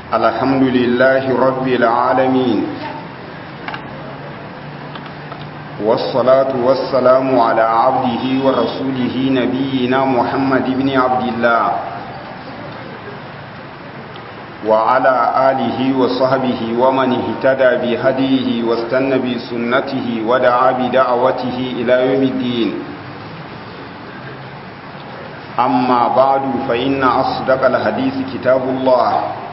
الحمد لله رب العالمين والصلاة والسلام على عبده ورسوله نبينا محمد بن عبد الله وعلى آله وصحبه ومن اهتدى بهديه واستنى بسنته ودعا بدعوته إلى يوم الدين أما بعد فإن أصدق الحديث كتاب الله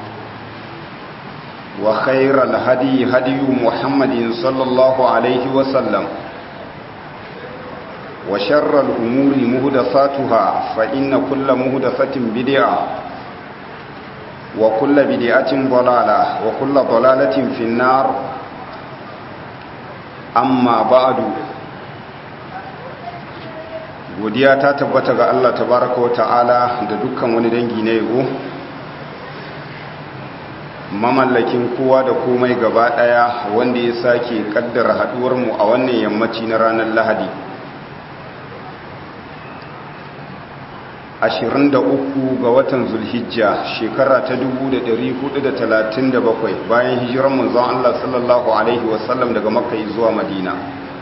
وخير الهدي هدي محمد صلى الله عليه وسلم وشر الأمور مهدساتها فإن كل مهدسة بدعة وكل بدعة ضلالة وكل ضلالة في النار أما بعد godiya ta tabbata ga Allah tabaraka wa ta'ala da dukkan wani dangi na yabo mamallakin kowa da komai gaba daya wanda ya sake kaddara haduwar mu a wannan yammaci na ranar Lahadi 23 ga watan Zulhijja shekara ta 1437 bayan hijiran manzon Allah sallallahu alaihi wasallam daga Makka zuwa Madina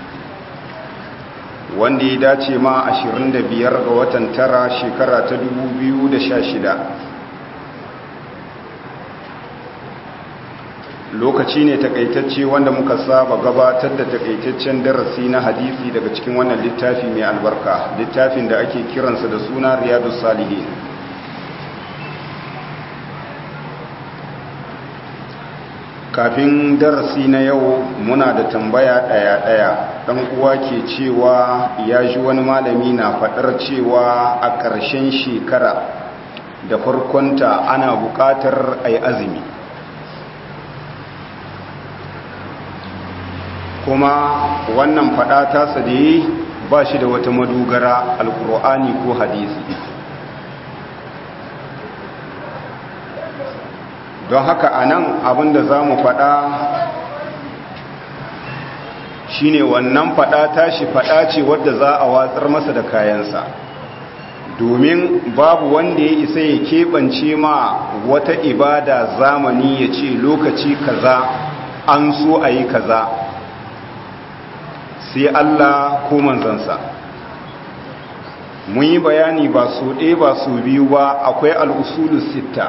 wanda ya dace ma 25 ga watan tara shekara ta 2016 lokaci ne takaitacce wanda muka saba gabatar da takaitaccen darasi na hadisi daga cikin wannan littafi mai albarka littafin da ake kiransa da suna riyadu salihin kafin darasi na yau muna da tambaya ɗaya-ɗaya ɗan uwa ke cewa ya ji wani malami na faɗar cewa a ƙarshen shekara da farkonta ana buƙatar a yi azumi kuma wannan faɗa tasa da yi ba shi da wata madogara alkur'ani ko hadisi don haka a nan abinda za mu faɗa shi ne wannan faɗa tashi faɗa ce wadda za a watsar masa da kayansa domin babu wanda ya isa ya keɓance ma wata ibada zamani ya ce lokaci kaza an so a yi kaza sai Allah ko manzansa mun yi bayani ba su ɗaya ba su biyu ba akwai al'usulu sitta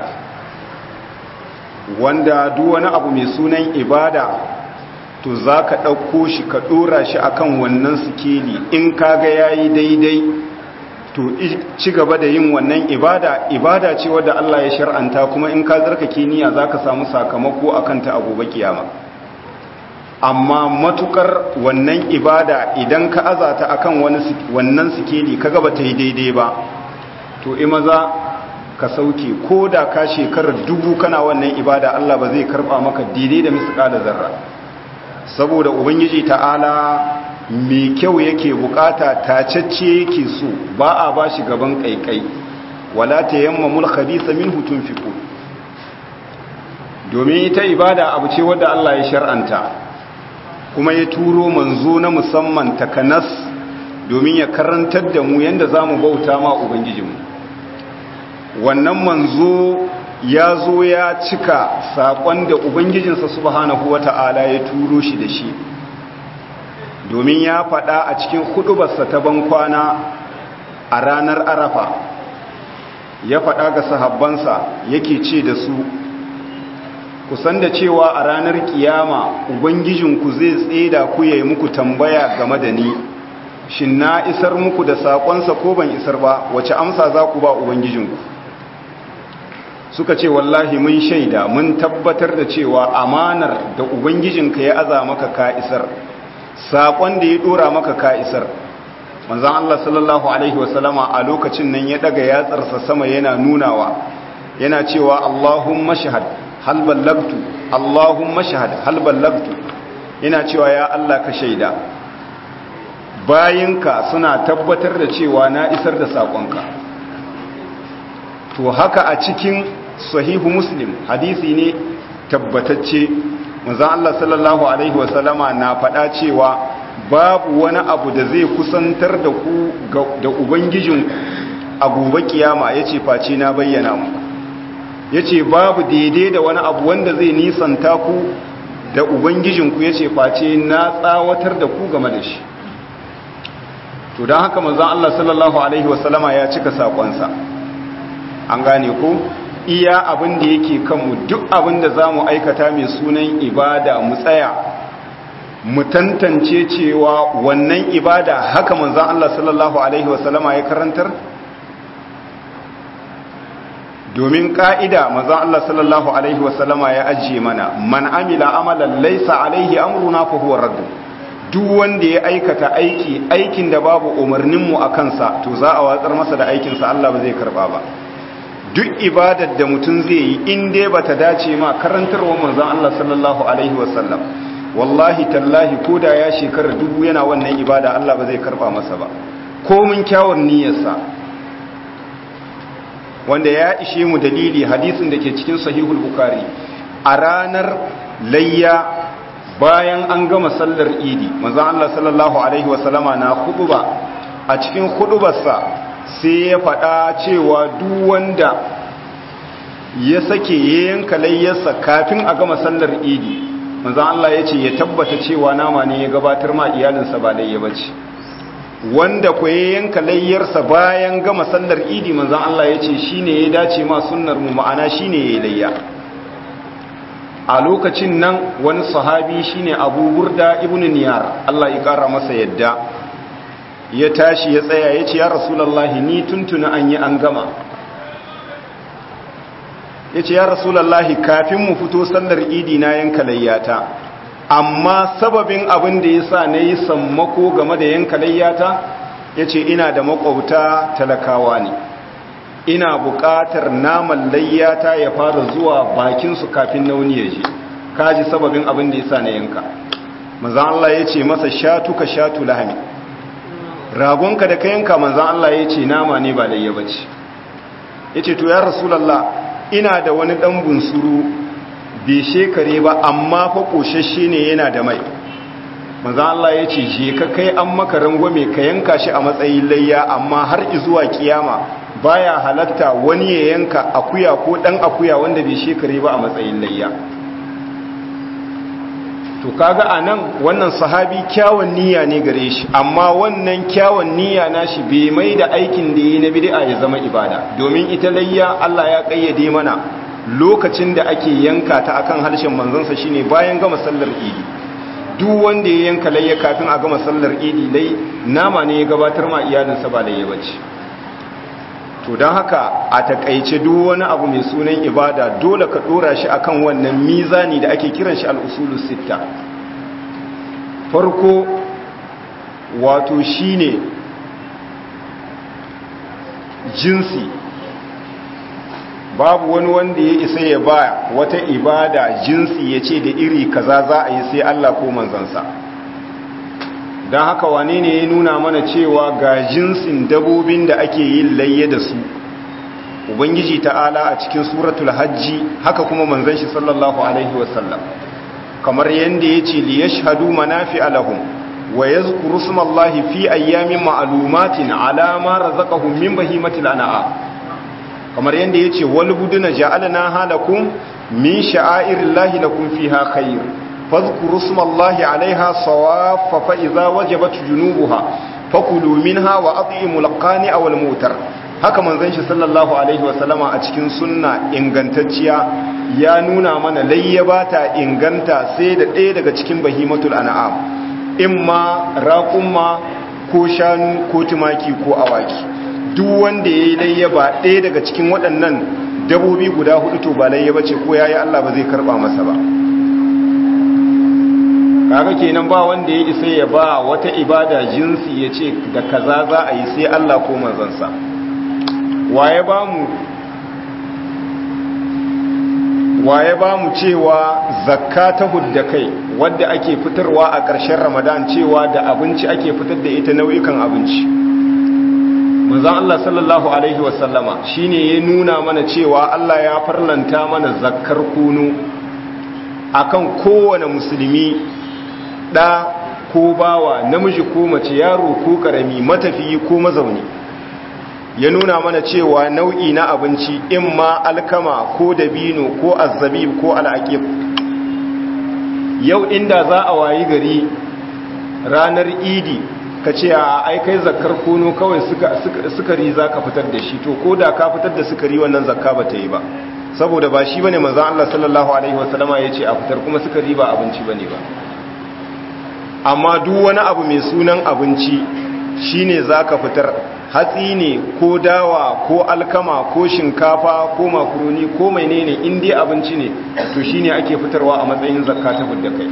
wanda duk wani abu mai sunan ibada to za ka ɗauko shi ka ɗora shi akan wannan sikeli in kaga ya yi daidai to ci gaba da yin wannan ibada ibada ce wadda Allah ya shar'anta kuma in ka zarkake niyya za ka samu sakamako a kanta a gobe kiyama amma matukar wannan ibada idan ka azata akan wannan sikeli ka gaba ta yi daidai ba to imaza ka sauke ko da ka shekarar dubu kana wannan ibada Allah ba zai karba maka daidai da misƙala zarra saboda ubangiji ta'ala mai kyau yake bukata tacacce yake so ba a ba shi gaban kaikai wala tayammamul khabitha minhu tunfiqu domin ita ibada abu ce wadda Allah ya shar'anta kuma ya turo manzo na musamman takanas domin ya karantar da mu yanda zamu bauta ma ubangijinmu wannan manzo ya zo ya cika saƙon da ubangijinsa subhanahu wata'ala ya turo shi da shi domin ya faɗa a cikin hudubarsa ta bankwana a ranar arafa ya faɗa ga sahabbansa yake ce da su kusan da cewa a ranar kiyama ubangijinku zai tseda ku yayi muku tambaya game da ni shin na isar muku da saƙonsa ko ban isar ba wace amsa za ku ba ubangijinku suka ce wallahi mun shaida mun tabbatar da cewa amanar da ubangijinka ya aza maka ka isar saƙon da ya ɗora maka ka isar manzan Allah sallallahu Alaihi wasallama a lokacin nan ya ɗaga yatsarsa sama yana nunawa yana cewa Allahumma shahad hal ballagtu Allahumma shahad hal ballagtu yana cewa ya Allah ka shaida bayinka suna tabbatar da cewa na isar da saƙonka to haka a cikin sahihu muslim hadisi ne tabbatacce manzon Allah sallallahu alaihi wasallama na faɗa cewa babu wani abu da zai kusantar da ku da ubangijinku a gobe kiyama yace face na bayyana muku yace babu daidai da wani abu wanda zai nisanta ku da ubangijinku yace face na tsawatar da ku game da shi to don haka manzon Allah sallallahu alaihi wasallama ya cika sakonsa an gane ko iya abin da yake kanmu duk abin da za mu aikata mai sunan ibada mu tsaya mu tantance cewa wannan ibada haka manzan Allah sallallahu Alaihi wasallama ya karantar domin ƙa'ida manzan Allah sallallahu Alaihi wasallama ya ajiye mana man amila amalan laisa alaihi amruna fa huwa raddu duk wanda ya aikata aiki aikin da babu umarninmu a kansa to za a watsar masa da aikinsa Allah ba zai karba ba duk ibadar da mutum zai yi in dai bata dace ma karantarwa manzon Allah sallallahu alaihi wasallam wallahi tallahi koda ya shekara dubu yana wannan ibada Allah ba zai karba masa ba komin kyawun niyyarsa wanda ya ishe mu dalili hadisin da ke cikin sahihul bukhari a ranar layya bayan an gama sallar idi manzon Allah sallallahu alaihi wasallama na khutba a cikin khutbarsa sai ya faɗa cewa duk wanda ya sake ya yanka layyarsa kafin a gama sallar idi manzan Allah ya ce ya tabbata cewa nama ne ya gabatar ma iyalinsa ba layya ba ce wanda ku ya yanka layyarsa bayan gama sallar idi manzan Allah ya ce shi ne ya dace ma sunnar mu ma'ana shi ne ya yi layya a lokacin nan wani sahabi shine abu burda ibn niyar Allah ya ƙara masa yadda ya tashi ya tsaya ya ce ya rasulallahi ni tuntuna an yi an gama ya ce ya rasulallahi kafin mu fito sallar idi na yanka layyata amma sababin abin da ya sa na yi sammako game da yanka layyata ya ce ina da makwauta talakawa ne ina buƙatar naman layyata ya fara zuwa bakinsu kafin nauni ya je kaji sababin abin da ya sa na yanka manzan Allah ya ce masa shatu ka shatu lahami ragonka da ka yanka manzan Allah ya ce nama ne ba layya bace ya ce to ya rasulallah ina da wani ɗan bunsuru bai shekare ba amma fa ƙoshashe ne yana da mai manzan Allah ya ce je ka kai an maka rangwame ka yanka shi a matsayin layya amma har izuwa kiyama baya halatta wani ya yanka akuya ko ɗan akuya wanda bai shekare ba a matsayin layya to kaga anan wannan sahabi kyawun niyya ne gare shi amma wannan kyawun niyya nashi bai mai da aikin da yi na bid'a ya zama ibada domin ita layya Allah ya kayyade mana lokacin da ake yanka ta akan harshen manzansa shine bayan gama sallar idi duk wanda ya yanka layya kafin a gama sallar idi lai nama ne ya gabatar ma iyalinsa ba layya bace to don haka a takaice duk wani abu mai sunan ibada dole ka dora shi akan wannan mizani da ake kiran shi al'usulu sitta farko wato shine jinsi babu wani wanda ya isa ya ba wata ibada jinsi ya ce da iri kaza za a yi sai Allah ko manzansa don haka wane ne ya nuna mana cewa ga jinsin dabobin da ake yin layye da su ubangiji ta'ala a cikin suratul hajji haka kuma manzan shi sallallahu alaihi wasallam kamar yadda ya ce li yashhadu manafi alahum wa yazkuru smallahi fi ayyamin ma'lumatin ala ma razaqahum min bahimatil an'am kamar yadda ya ce wal buduna ja'alna halakum min sha'airillahi lakum fiha khair فاذكروا اسم الله عليها صواف فإذا وجبت جنوبها فكلوا منها وأطعموا القانع والموتر haka manzon shi sallallahu alaihi wasallama a cikin sunna ingantacciya ya nuna mana layya ba ta inganta sai da ɗaya daga cikin bahimatul an'am imma raqumma ko shanu ko tumaki ko awaki duk wanda yayi layya ba ɗaya daga cikin waɗannan dabobi guda hudu to ba layya bace ko yayi Allah ba zai karba masa ba kaga kenan ba wanda ya isa ya ba wata ibada jinsi ya ce da kaza za a yi sai Allah ko manzansa waye ba mu waye ba mu cewa zakka ta hudda kai wadda ake fitarwa a ƙarshen ramadan cewa da abinci ake fitar da ita nau'ikan abinci manzon Allah sallallahu alaihi wasallama shine ya nuna mana cewa Allah ya farlanta mana zakkar kunu akan kowane musulmi ɗa ko bawa namiji ko mace yaro ko ƙarami matafiyi ko mazauni ya nuna mana cewa nau'i na abinci in ma alkama ko dabino ko azzabib ko al'aqib yau inda za a wayi gari ranar idi ka ce a aikai zakar kono kawai sukari za ka fitar da shi to ko da ka fitar da sukari wannan zakka ba ta yi ba saboda ba shi bane manzon Allah sallallahu alaihi wasallama yace a fitar kuma sukari ba abinci bane ba amma duk wani abu mai sunan abinci shine zaka fitar hatsi ne ko dawa ko alkama ko shinkafa ko makaroni ko menene in dai abinci ne to shine ake fitarwa a matsayin zakka ta fidda kai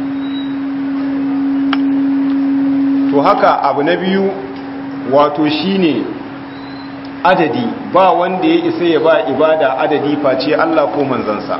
to haka abu na biyu wato shine adadi ba wanda ya isa ya ba ibada adadi face Allah ko manzansa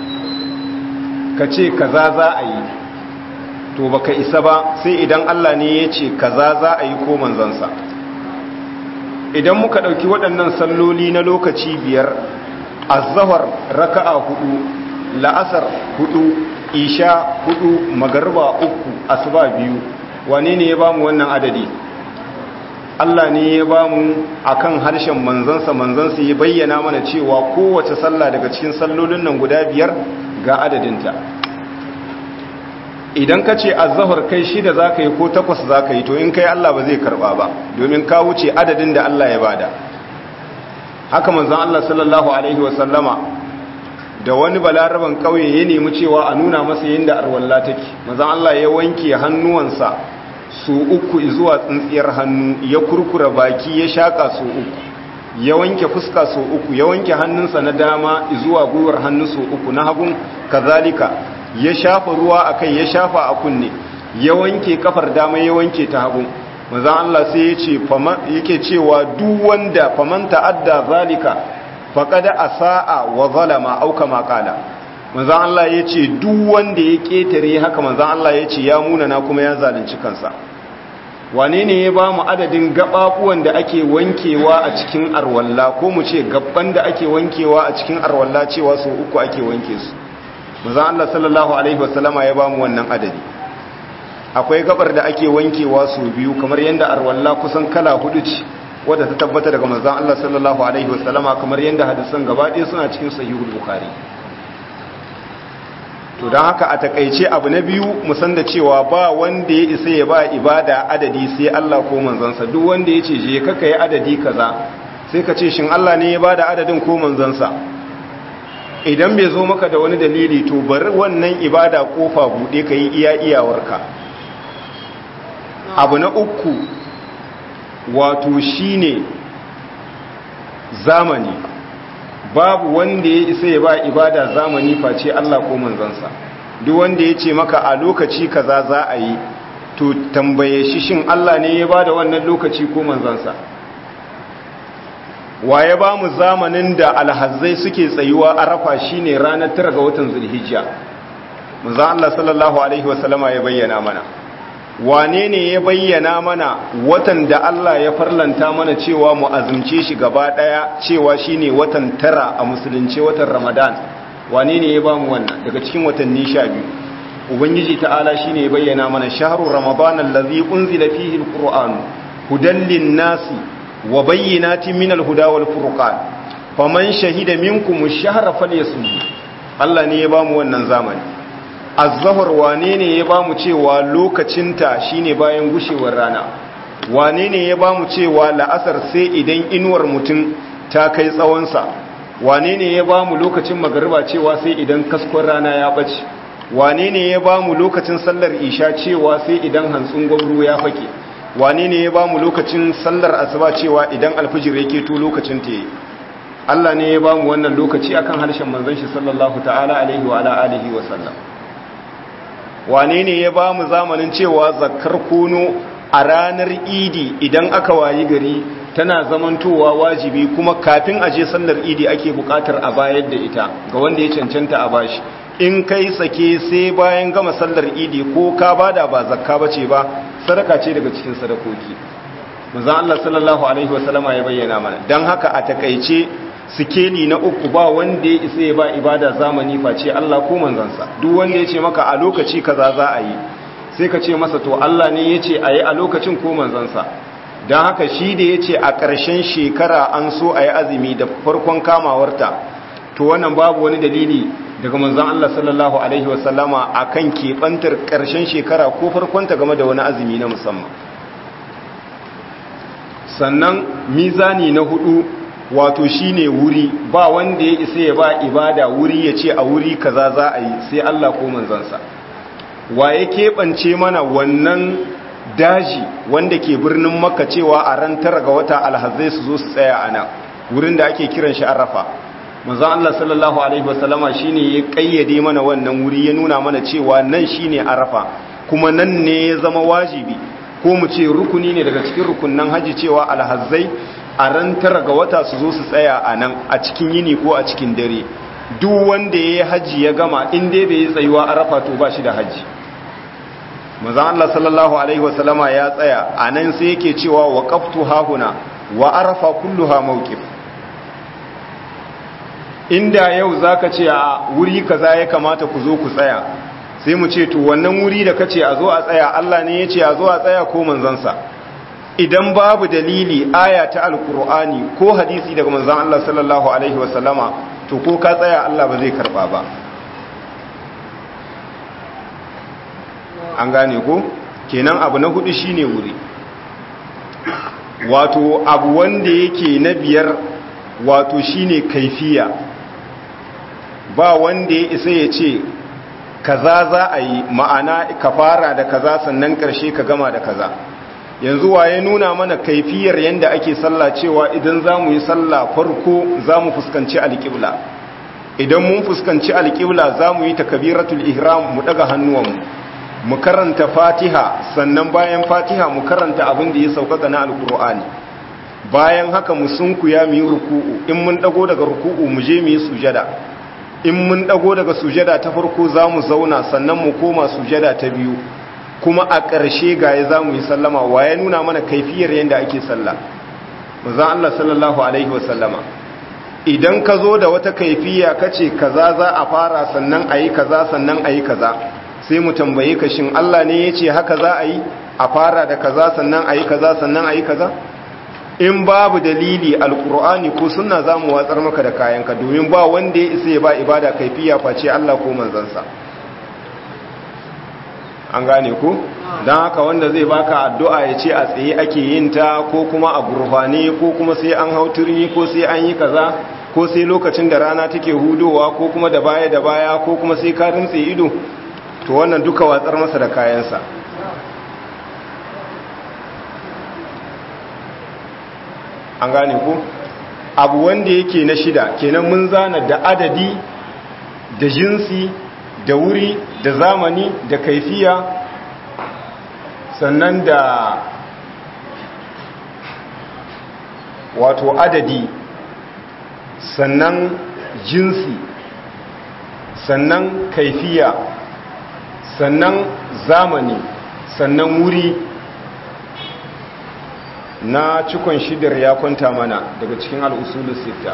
ka ce kaza za a yi to baka isa ba sai idan Allah ne ya ce kaza za a yi ko manzansa idan muka ɗauki waɗannan salloli na lokaci biyar azahar raka'a hudu la'asar hudu isha hudu magarba uku asuba biyu wane ne ya bamu wannan adadi Allah ne ya ba mu a kan harshen manzansa manzansa ya bayyana mana cewa kowace sallah daga cikin sallolin nan guda biyar ga adadinta idan ka ce azahar kai shida za ka yi ko takwas za ka yi to in kai Allah ba zai karba ba domin ka wuce adadin da Allah ya bada haka manzan Allah sallallahu alaihi wasallama da wani balaraban kauye ya nemi cewa a nuna masa yadda arwalla take manzan Allah ya wanke hannuwansa su uku zuwa tsintsiyar hannu ya kurkura baki ya shaka su uku ya wanke fuska su uku ya wanke hannunsa na dama zuwa gwiwar hannu su uku na hagun kazalika ya shafa ruwa a kai ya shafa a kunne ya wanke kafar dama ya wanke ta hagun manzon Allah sai ya ce yake cewa duk wanda faman ta'adda zalika faqad asaa wa zalama au kama qala manzan Allah ya ce duk wanda ya ƙetare haka manzan Allah ya ce ya munana kuma ya zalunci kansa wane ne ya ba mu adadin gaɓaɓuwan da ake wankewa a cikin arwalla ko mu ce gaban da ake wankewa a cikin arwalla cewa sau uku ake wanke su manzan Allah sallallahu alaihi wasallama ya ba mu wannan adadi akwai gabar da ake wankewa sau biyu kamar yadda arwalla kusan kala hudu ce wadda ta tabbata daga manzan Allah sallallahu alaihi wasallama kamar yadda hadisan gaba ɗaya suna cikin sahihul bukhari to don haka a takaice abu na biyu musan da cewa ba wanda ya isa ya ba ibada adadi sai Allah ko manzansa duk wanda ya ce je kaka yi adadi kaza sai ka ce shin Allah ne ya bada adadin ko manzansa idan bai zo maka da wani dalili to bari wannan ibada kofa buɗe ka yi iya iyawarka abu na uku wato shine zamani babu wanda ya isa ya ba ibada zamani face Allah ko manzansa duk wanda ya ce maka a lokaci kaza za a yi to tambaye shi shin Allah ne ya ba da wannan lokaci ko manzansa wa ya ba mu zamanin da alhazzai suke tsayuwa arafa shine ranar tara ga watan zulhijja manzo Allah sallallahu alaihi wasallama ya bayyana mana wane ne ya bayyana mana watan da Allah ya farlanta mana cewa mu azumce shi gaba daya cewa shine watan tara a musulunci watan Ramadan wane ne ya bamu wannan daga cikin watanni 12 ubangiji ta'ala shine ya bayyana mana shahru ramadan allazi unzila fihi alquran hudan linnasi wa bayyinatin minal huda wal furqan faman shahida minkum ash-shahra falyasum Allah ne ya bamu wannan zamani az-zahr wane ne ya bamu cewa lokacinta shine bayan gushewar rana wane ne ya bamu cewa la'asar sai idan inuwar mutum ta kai tsawonsa wane ne ya bamu lokacin magariba cewa sai idan kaskon rana ya bace wane ne ya bamu lokacin sallar isha cewa sai idan hantsun gwamru ya fake wane ne ya bamu lokacin sallar asuba cewa idan alfijir yake to lokacin ta yi Allah ne ya bamu wannan lokaci akan harshen manzon shi sallallahu ta'ala alaihi wa ala alihi wa sallam wane ne ya ba mu zamanin cewa zakar kono a ranar idi idan aka wayi gari tana zamantowa wajibi kuma kafin aje sallar idi ake bukatar a bayar da ita ga wanda ya cancanta a bashi in kai sake sai bayan gama sallar idi ko ka bada ba zakka bace ba sadaka ce daga cikin sadakoki manzo Allah sallallahu alaihi wasallama ya bayyana mana dan haka a takeice sikeli na uku ba wanda ya isa ya ba ibada zamani face Allah ko manzansa duk wanda ya ce maka a lokaci kaza za a yi sai ka ce masa to Allah ne ya ce a yi a lokacin ko manzansa don haka shi da ya ce a ƙarshen shekara an so a yi azumi da farkon kamawarta to wannan babu wani dalili daga manzan Allah sallallahu Alaihi wasallama a kan keɓantar ƙarshen shekara ko farkonta game da wani azumi na musamman sannan mizani na hudu wato shine wuri ba wanda ya isa ya ba ibada wuri ya ce a wuri kaza za a yi sai Allah ko manzansa wa ya keɓance mana wannan daji wanda ke birnin makka cewa a ran tara ga wata alhazai su zo su tsaya a nan wurin da ake kiran shi arafa manzon Allah sallallahu alaihi wasallama shine ya kayyade mana wannan wuri ya nuna mana cewa nan shine arafa kuma nan ne ya zama wajibi ko mu ce rukuni ne daga cikin rukunnan haji cewa alhazai a ran tara ga wata su zo su tsaya a nan a cikin yini ko a cikin dare duk wanda ya yi haji ya gama in dai bai yi tsayuwa arafa to ba shi da haji manzon Allah sallallahu alaihi wasallama ya tsaya a nan sai yake cewa waqaftu hahuna wa arafa kulluha mawqif inda yau zaka ce a wuri kaza ya kamata ku zo ku tsaya sai mu ce to wannan wuri da kace a zo a tsaya Allah ne yace a zo a tsaya ko manzansa idan babu dalili aya ta alqur'ani ko hadisi daga manzon Allah sallallahu alaihi wasallama to ko ka tsaya Allah ba zai karba ba an gane ko kenan abu na hudu shine wuri wato abu wanda yake na biyar wato shine kaifiya ba wanda ya isa ya ce kaza za a yi ma'ana ka fara da kaza sannan karshe ka gama da kaza yanzu waye nuna mana kaifiyar yanda ake sallah cewa idan za mu yi sallah farko za mu fuskanci alƙibla idan mun fuskanci alƙibla za mu yi takabiratul ihram mu daga hannuwanmu mu karanta fatiha sannan bayan fatiha mu karanta abin da ya saukaka na alkur'ani bayan haka mu sunkuya mu yi ruku'u in mun dago daga ruku'u mu je mu yi sujada in mun dago daga sujada ta farko za mu zauna sannan mu koma sujada ta biyu kuma a ƙarshe gaye za mu yi sallama wa ya nuna mana kaifiyar yadda ake sallah maza Allah sallallahu alaihi wasallama idan ka zo da wata kaifiya kace kaza za a fara sannan a yi kaza sannan a yi kaza sai mu tambaye ka shin Allah ne ya ce haka za a yi a fara da kaza sannan a yi kaza sannan a yi kaza in babu dalili alkur'ani ko sunna za mu watsar maka da kayanka domin ba wanda ya isa ya ba ibada kaifiya face Allah ko manzansa an gane ku don haka wanda zai baka addu'a ya ce a tsaye ake yin ta ko kuma a gurfane ko kuma sai an hau turmi ko sai an yi kaza ko sai lokacin da rana take hudowa ko kuma da baya da baya ko kuma sai ka rintse ido to wannan duka watsar masa da kayansa an gane ku abu wanda yake na shida kenan mun zana da adadi da jinsi da wuri da zamani da kaifiya sannan da wato adadi sannan jinsi sannan kaifiya sannan zamani sannan wuri na cikon shidar ya kwanta mana daga cikin al'usulun sita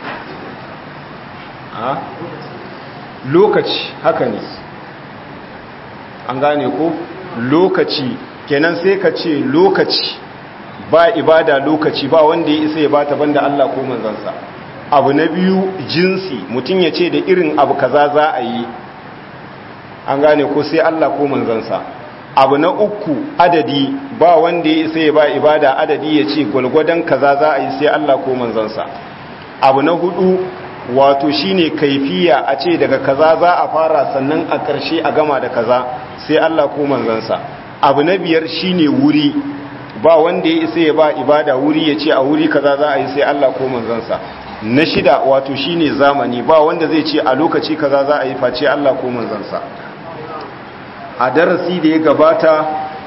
a lokaci haka ne an gane ko lokaci kenan sai ka ce lokaci ba ibada lokaci ba wanda ya isa ya bata banda Allah ko manzansa abu na biyu jinsi mutum ya ce da irin abu kaza za a yi an gane ko sai Allah ko manzansa abu na uku adadi ba wanda ya isa ya ba ibada adadi ya ce gwalgwadon kaza za a yi sai Allah ko manzansa abu na hudu wato shine kaifiya a ce daga kaza za a fara sannan a ƙarshe a gama da kaza sai Allah ko manzansa abu na biyar shine wuri ba wanda ya isa ya ba ibada wuri ya ce a wuri kaza za a yi sai Allah ko manzansa na shida wato shine zamani ba wanda zai ce a lokaci kaza za a yi face Allah ko manzansa a darasi da ya gabata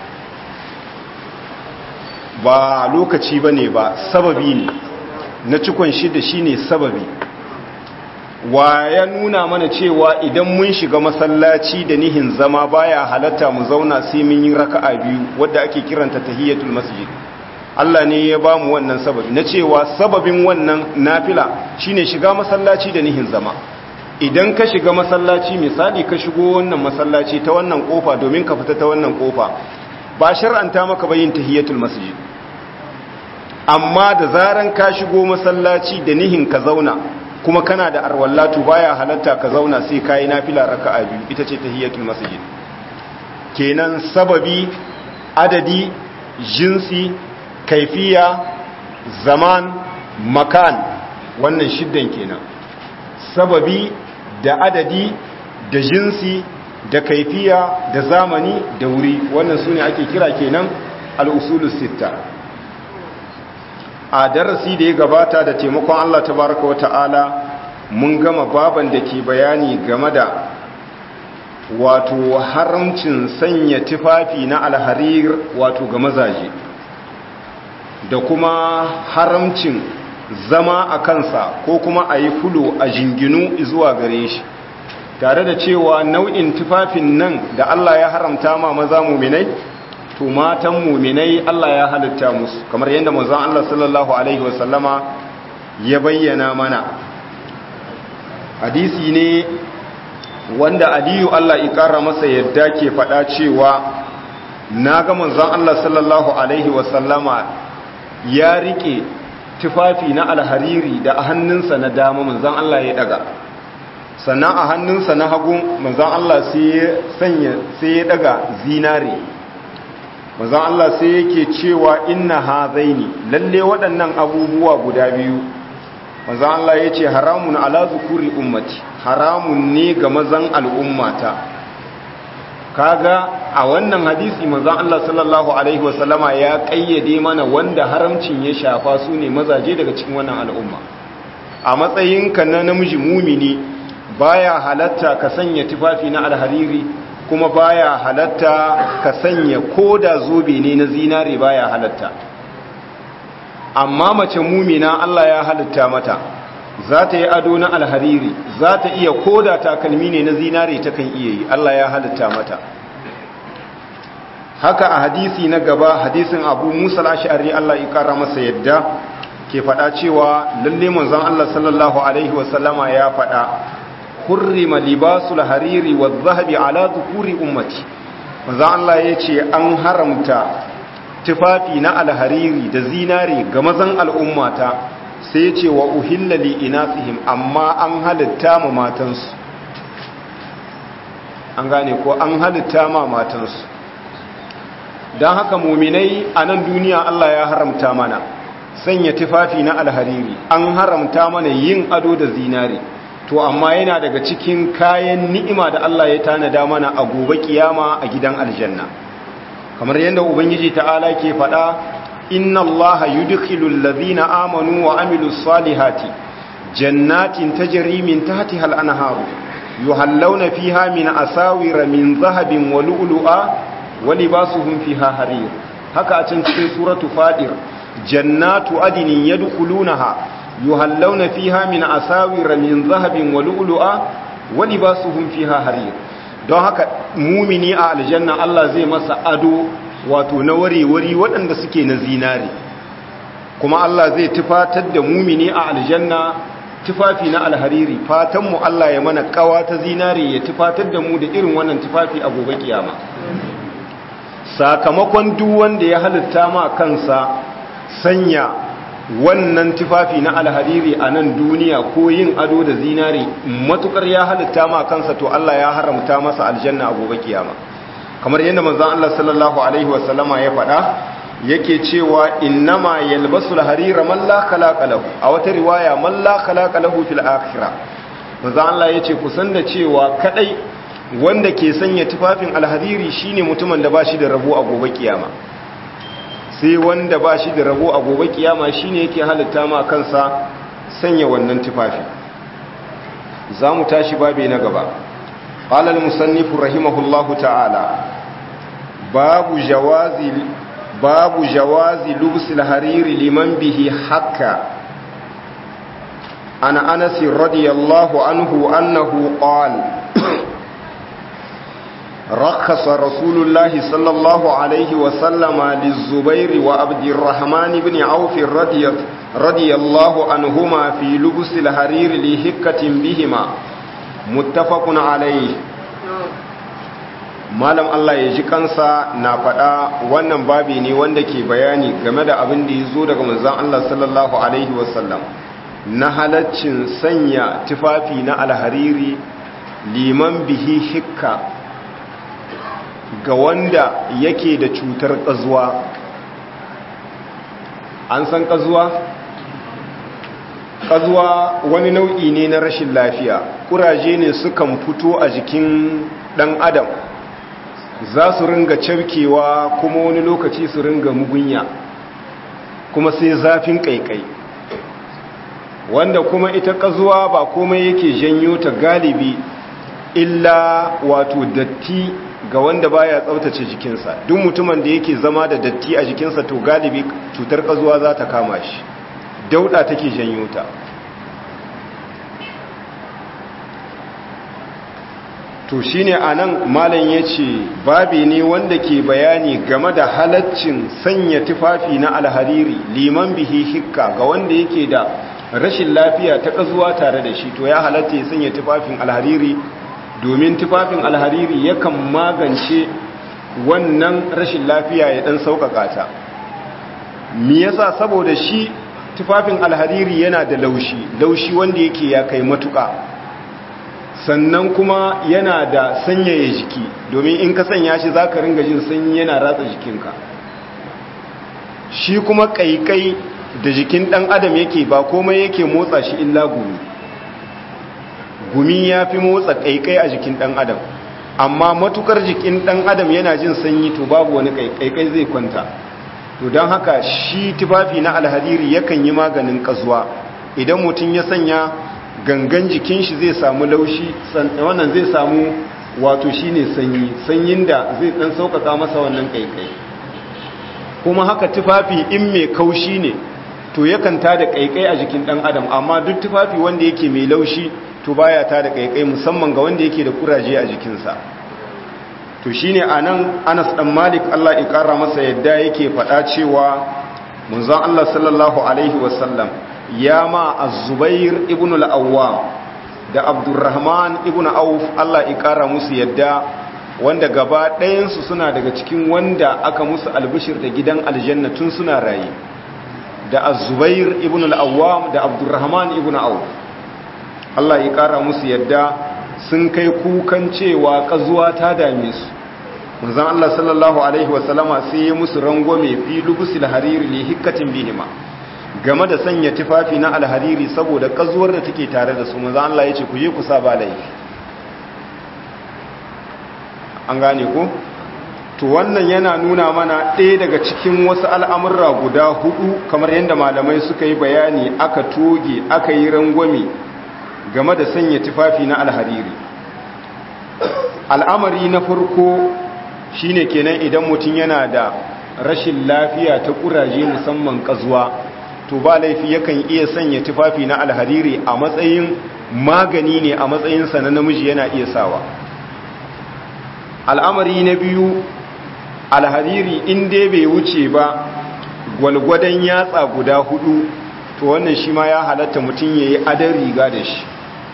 ba lokaci ba ne ba sababi ne na cikon shida shine sababi wa ya nuna mana cewa idan mun shiga masallaci da nihin zama baya halatta mu zauna sai mun yi raka'a biyu wadda ake kiranta tahiyatul masjid Allah ne ya ba mu wannan sababi na cewa sababin wannan nafila shine shiga masallaci da nihin zama idan ka shiga masallaci misali ka shigo wannan masallaci ta wannan kofa domin ka fita ta wannan kofa ba shar'anta maka bayin tahiyatul masjid amma da zaran ka shigo masallaci da nihin ka zauna kuma kana da arwallatu baya halatta ka zauna sai kayi nafila raka'a biyu ita ce tahiyatul masjid kenan sababi adadi jinsi kaifiya zaman makan wannan shiddan kenan sababi da adadi da jinsi da kaifiya da zamani da wuri wannan sune ake kira kenan al-usulus sitta a darasi da ya gabata da taimakon Allah tabaraka wata'ala mun gama baban da ke bayani game da wato haramcin sanya tufafi na alharir wato ga mazaje da kuma haramcin zama a kansa ko kuma a yi fulo a jinginu zuwa gare shi tare da cewa nau'in tufafin nan da Allah ya haramta ma maza muminai to matan muminai Allah ya halitta musu kamar yadda manzon Allah sallallahu alaihi wasallama ya bayyana mana hadisi ne wanda Aliyu Allah ya kara masa yadda ke faɗa cewa naga manzon Allah sallallahu alaihi wasallama ya rike tufafi na alhariri da a hannunsa na dama manzon Allah ya daga sannan a hannunsa na hagu manzon Allah sai ya daga zinare manzon Allah sai yake cewa inna hazaini lalle waɗannan abubuwa guda biyu manzon Allah ya ce haramun ala zukuri ummati haramun ne ga mazan al'ummata kaga a wannan hadisi manzon Allah sallallahu alaihi wasallama ya kayyade mana wanda haramcin ya shafa su ne mazaje daga cikin wannan al'umma a matsayinka na namiji mumini baya halatta ka sanya tufafi na alhariri kuma baya halatta ka sanya koda zobe ne na zinare baya halatta amma mace mumina Allah ya halitta mata za ta yi ado na alhariri za ta iya koda takalmi ne na zinare ta kan iya yi Allah ya halitta mata haka a hadisi na gaba hadisin abu musa al'ashari Allah ya kara masa yadda ke faɗa cewa lalle manzon Allah sallallahu alaihi wasallama ya faɗa hurrima libasul hariri wa zahabi ala dhukuri ummati manzon Allah yace an haramta tufafi na alhariri da zinare ga mazan al'ummata sai yace wa uhilla li inasihim amma an halitta ma matansu an gane ko an halitta ma matansu dan haka muminai a nan duniya Allah ya haramta mana sanya tufafi na alhariri an haramta mana yin ado da zinare to amma yana daga cikin kayan ni'ima da Allah ya tanada mana a gobe kiyama a gidan aljanna kamar yadda ubangiji ta'ala ke faɗa inna Allah yudkhilul ladhina amanu wa amilus salihati jannatin tajri min tahtiha al-anharu yuhallawna fiha min asawira min dhahabin wa lu'lu'a wa libasuhum fiha harir haka a can cikin suratu fadir jannatu adnin yadkhulunaha yuhallawna fiha min asawira min zahabin wa lu'lu'a wa libasuhum fiha harir don haka mumini a aljanna Allah zai masa ado wato na wari-wari waɗanda suke na zinare kuma Allah zai tufatar da mumini a aljanna tufafi na alhariri fatanmu Allah ya mana kawa ta zinare ya tufatar da mu da irin wannan tufafi a gobe kiyama sakamakon duk wanda ya halitta ma kansa sanya wannan tufafi na alhariri a nan duniya ko yin ado da zinari matukar ya halitta ma kansa to Allah ya haramta masa aljanna a gobe kiyama kamar yadda manzon Allah sallallahu alaihi wasallama ya faɗa yake cewa innama yalbasu alharira man la khalaqa lahu a wata riwaya man la khalaqa lahu fil akhirah manzon Allah yace ku san da cewa kadai wanda ke sanya tufafin alhariri shine mutumin da bashi da rabo a gobe kiyama sai wanda ba shi da rabo a gobe kiyama shine yake halitta ma kansa sanya wannan tufafi za mu tashi babe na gaba qala al-musannif rahimahullahu ta'ala babu jawazi babu jawazi lubs al-hariri liman bihi hakka ana anas radiyallahu anhu annahu qala رخص رسول الله صلى الله عليه وسلم للزبير وعبد الرحمن بن عوف رضي, رضي الله عنهما في لبس الحرير لهكة بهما متفق عليه malam Allah ya ji kansa na faɗa wannan babi ne wanda ke bayani game da abin da ya zo daga manzan Allah sallallahu Alaihi wasallam na halaccin sanya tufafi na alhariri liman bihi hikka ga wanda yake da cutar ƙazuwa an san ƙazuwa? ƙazuwa wani nau'i ne na rashin lafiya ƙuraje ne sukan fito a jikin ɗan adam za su ringa cafkewa kuma wani lokaci su ringa mugunya kuma sai zafin ƙaiƙai wanda kuma ita ƙazuwa ba komai yake janyo ta galibi illa wato datti ga wanda baya tsaftace jikinsa duk mutumin da yake zama da datti a jikinsa to galibi cutar ƙazuwa za ta kama shi dauda take janyo ta to shine anan malam yace babi ne wanda ke bayani game da halaccin sanya tufafi na alhariri liman bihi hikka ga wanda yake da rashin lafiya ta kazuwa tare da shi to ya halatta ya sanya tufafin alhariri domin tufafin alhariri yakan magance wannan rashin lafiya ya dan sauƙaƙa ta me yasa saboda shi tufafin alhariri yana da laushi laushi wanda yake ya kai matuƙa sannan kuma yana da sanyaya jiki domin in ka sanya shi za ka ringa jin sanyi yana ratsa jikinka shi kuma ƙaiƙai da jikin ɗan adam yake ba komai yake motsa shi illa gumi gumi ya fi motsa ƙaiƙai a jikin ɗan adam amma matukar jikin ɗan adam yana jin sanyi to babu wani ƙaiƙai zai kwanta to don haka shi tufafi na alhariri yakan yi maganin ƙazuwa idan mutum ya sanya gangan jikin shi zai samu laushi wannan zai samu wato shine sanyi sanyin da zai dan sauƙaƙa masa wannan kaikai kuma haka tufafi in mai kaushi ne to yakan tada kaikai a jikin dan adam amma duk tufafi wanda yake mai laushi to baya tada kaikai musamman ga wanda yake da kuraje a jikinsa to shine anan Anas dan Malik Allah ya kara masa yadda yake faɗa cewa manzon Allah sallallahu alaihi wasallam ya ma az-zubair ibn al-awwam da abdurrahman ibn auf Allah ya kara musu yadda wanda gaba ɗayansu suna daga cikin wanda aka musu albishir da gidan aljanna tun suna raye da az-zubair ibn al-awwam da abdurrahman ibn auf Allah ya kara musu yadda sun kai kukan cewa kazuwa ta dame su manzon Allah sallallahu alaihi wasallama sai ya musu rangwame fi lubusil hariri li hikkatin bihima game da sanya tufafi na alhariri saboda kazuwar da take tare da su manzo Allah yace ku je ku sa ba laifi an gane ku to wannan yana nuna mana ɗaya daga cikin wasu al'amurra guda hudu kamar yadda malamai suka yi bayani aka toge aka yi rangwame game da sanya tufafi na alhariri al'amari na farko shine kenan idan mutum yana da rashin lafiya ta kuraje musamman kazuwa to ba laifi yakan iya sanya tufafi na alhariri a matsayin magani ne a matsayinsa na namiji yana iya sawa al'amari na biyu alhariri in dai bai wuce ba gwalgwadon yatsa guda hudu to wannan shi ma ya halatta mutum ya yi adon riga da shi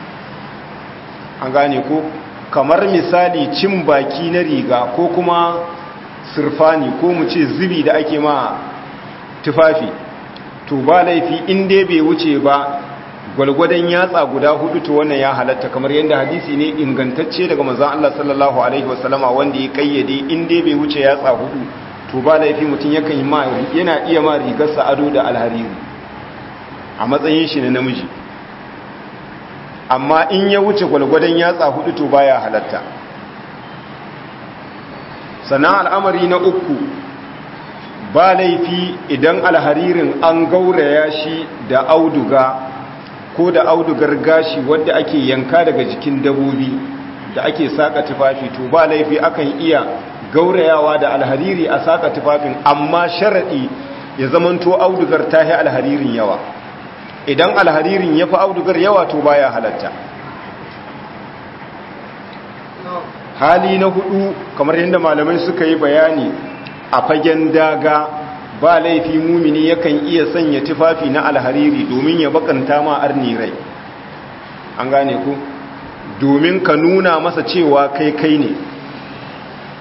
an gane ko kamar misali cin baki na riga ko kuma sirfani ko mu ce zubi da ake ma tufafi to ba laifi in dai bai wuce ba gwalgwadon yatsa guda hudu to wannan ya halatta kamar yadda hadisi ne ingantacce daga manzon Allah sallallahu alaihi wasallama wanda ya kayyade in dai bai wuce yatsa hudu to ba laifi mutum yakan yi ma yana iya ma rigarsa ado da alhariri a matsayin shi na namiji amma in ya wuce gwalgwadon yatsa hudu to baya halatta sannan al'amari na uku ba laifi idan alharirin an gauraya shi da auduga ko da audugar gashi wadda ake yanka daga jikin dabobi da ake saka tufafi to ba laifi akan iya gaurayawa da alhariri a saka tufafin amma sharaɗi ya zamanto audugar ta yi alharirin yawa idan alharirin ya fi audugar yawa to baya halatta hali na hudu kamar yadda malamai suka yi bayani a fagen daga ba laifi mumini yakan iya sanya tufafi na alhariri domin ya bakanta ma arni rai an gane ku domin ka nuna masa cewa kai kai ne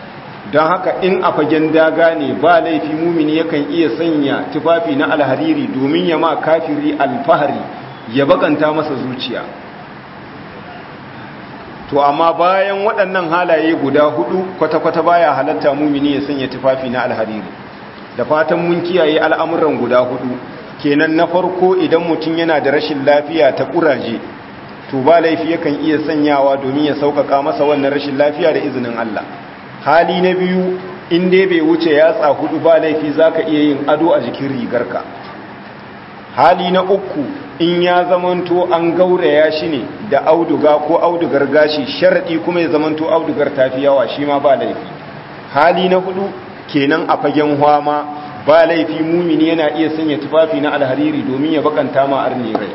don haka in a fagen daga ne ba laifi mumini yakan iya sanya tufafi na alhariri domin ya ma kafiri alfahari ya bakanta masa zuciya to amma bayan waɗannan halaye guda hudu kwata-kwata baya halatta mumini ya sanya tufafi na alhariri da fatan mun kiyaye al'amuran guda hudu kenan na farko idan mutum yana da rashin lafiya ta ƙuraje to ba laifi yakan iya sanyawa domin ya sauƙaƙa masa wannan rashin lafiya da izinin Allah hali na biyu in dai bai wuce yatsa hudu ba laifi zaka iya yin ado a jikin rigarka hali na uku in ya zamanto an gauraya shi ne da auduga ko audugar gashi sharadi kuma ya zamanto audugar tafi yawa shi ma ba laifi hali na hudu kenan a fagen hwama ba laifi mumini yana iya sanya tufafi na alhariri domin ya bakanta ma arni rai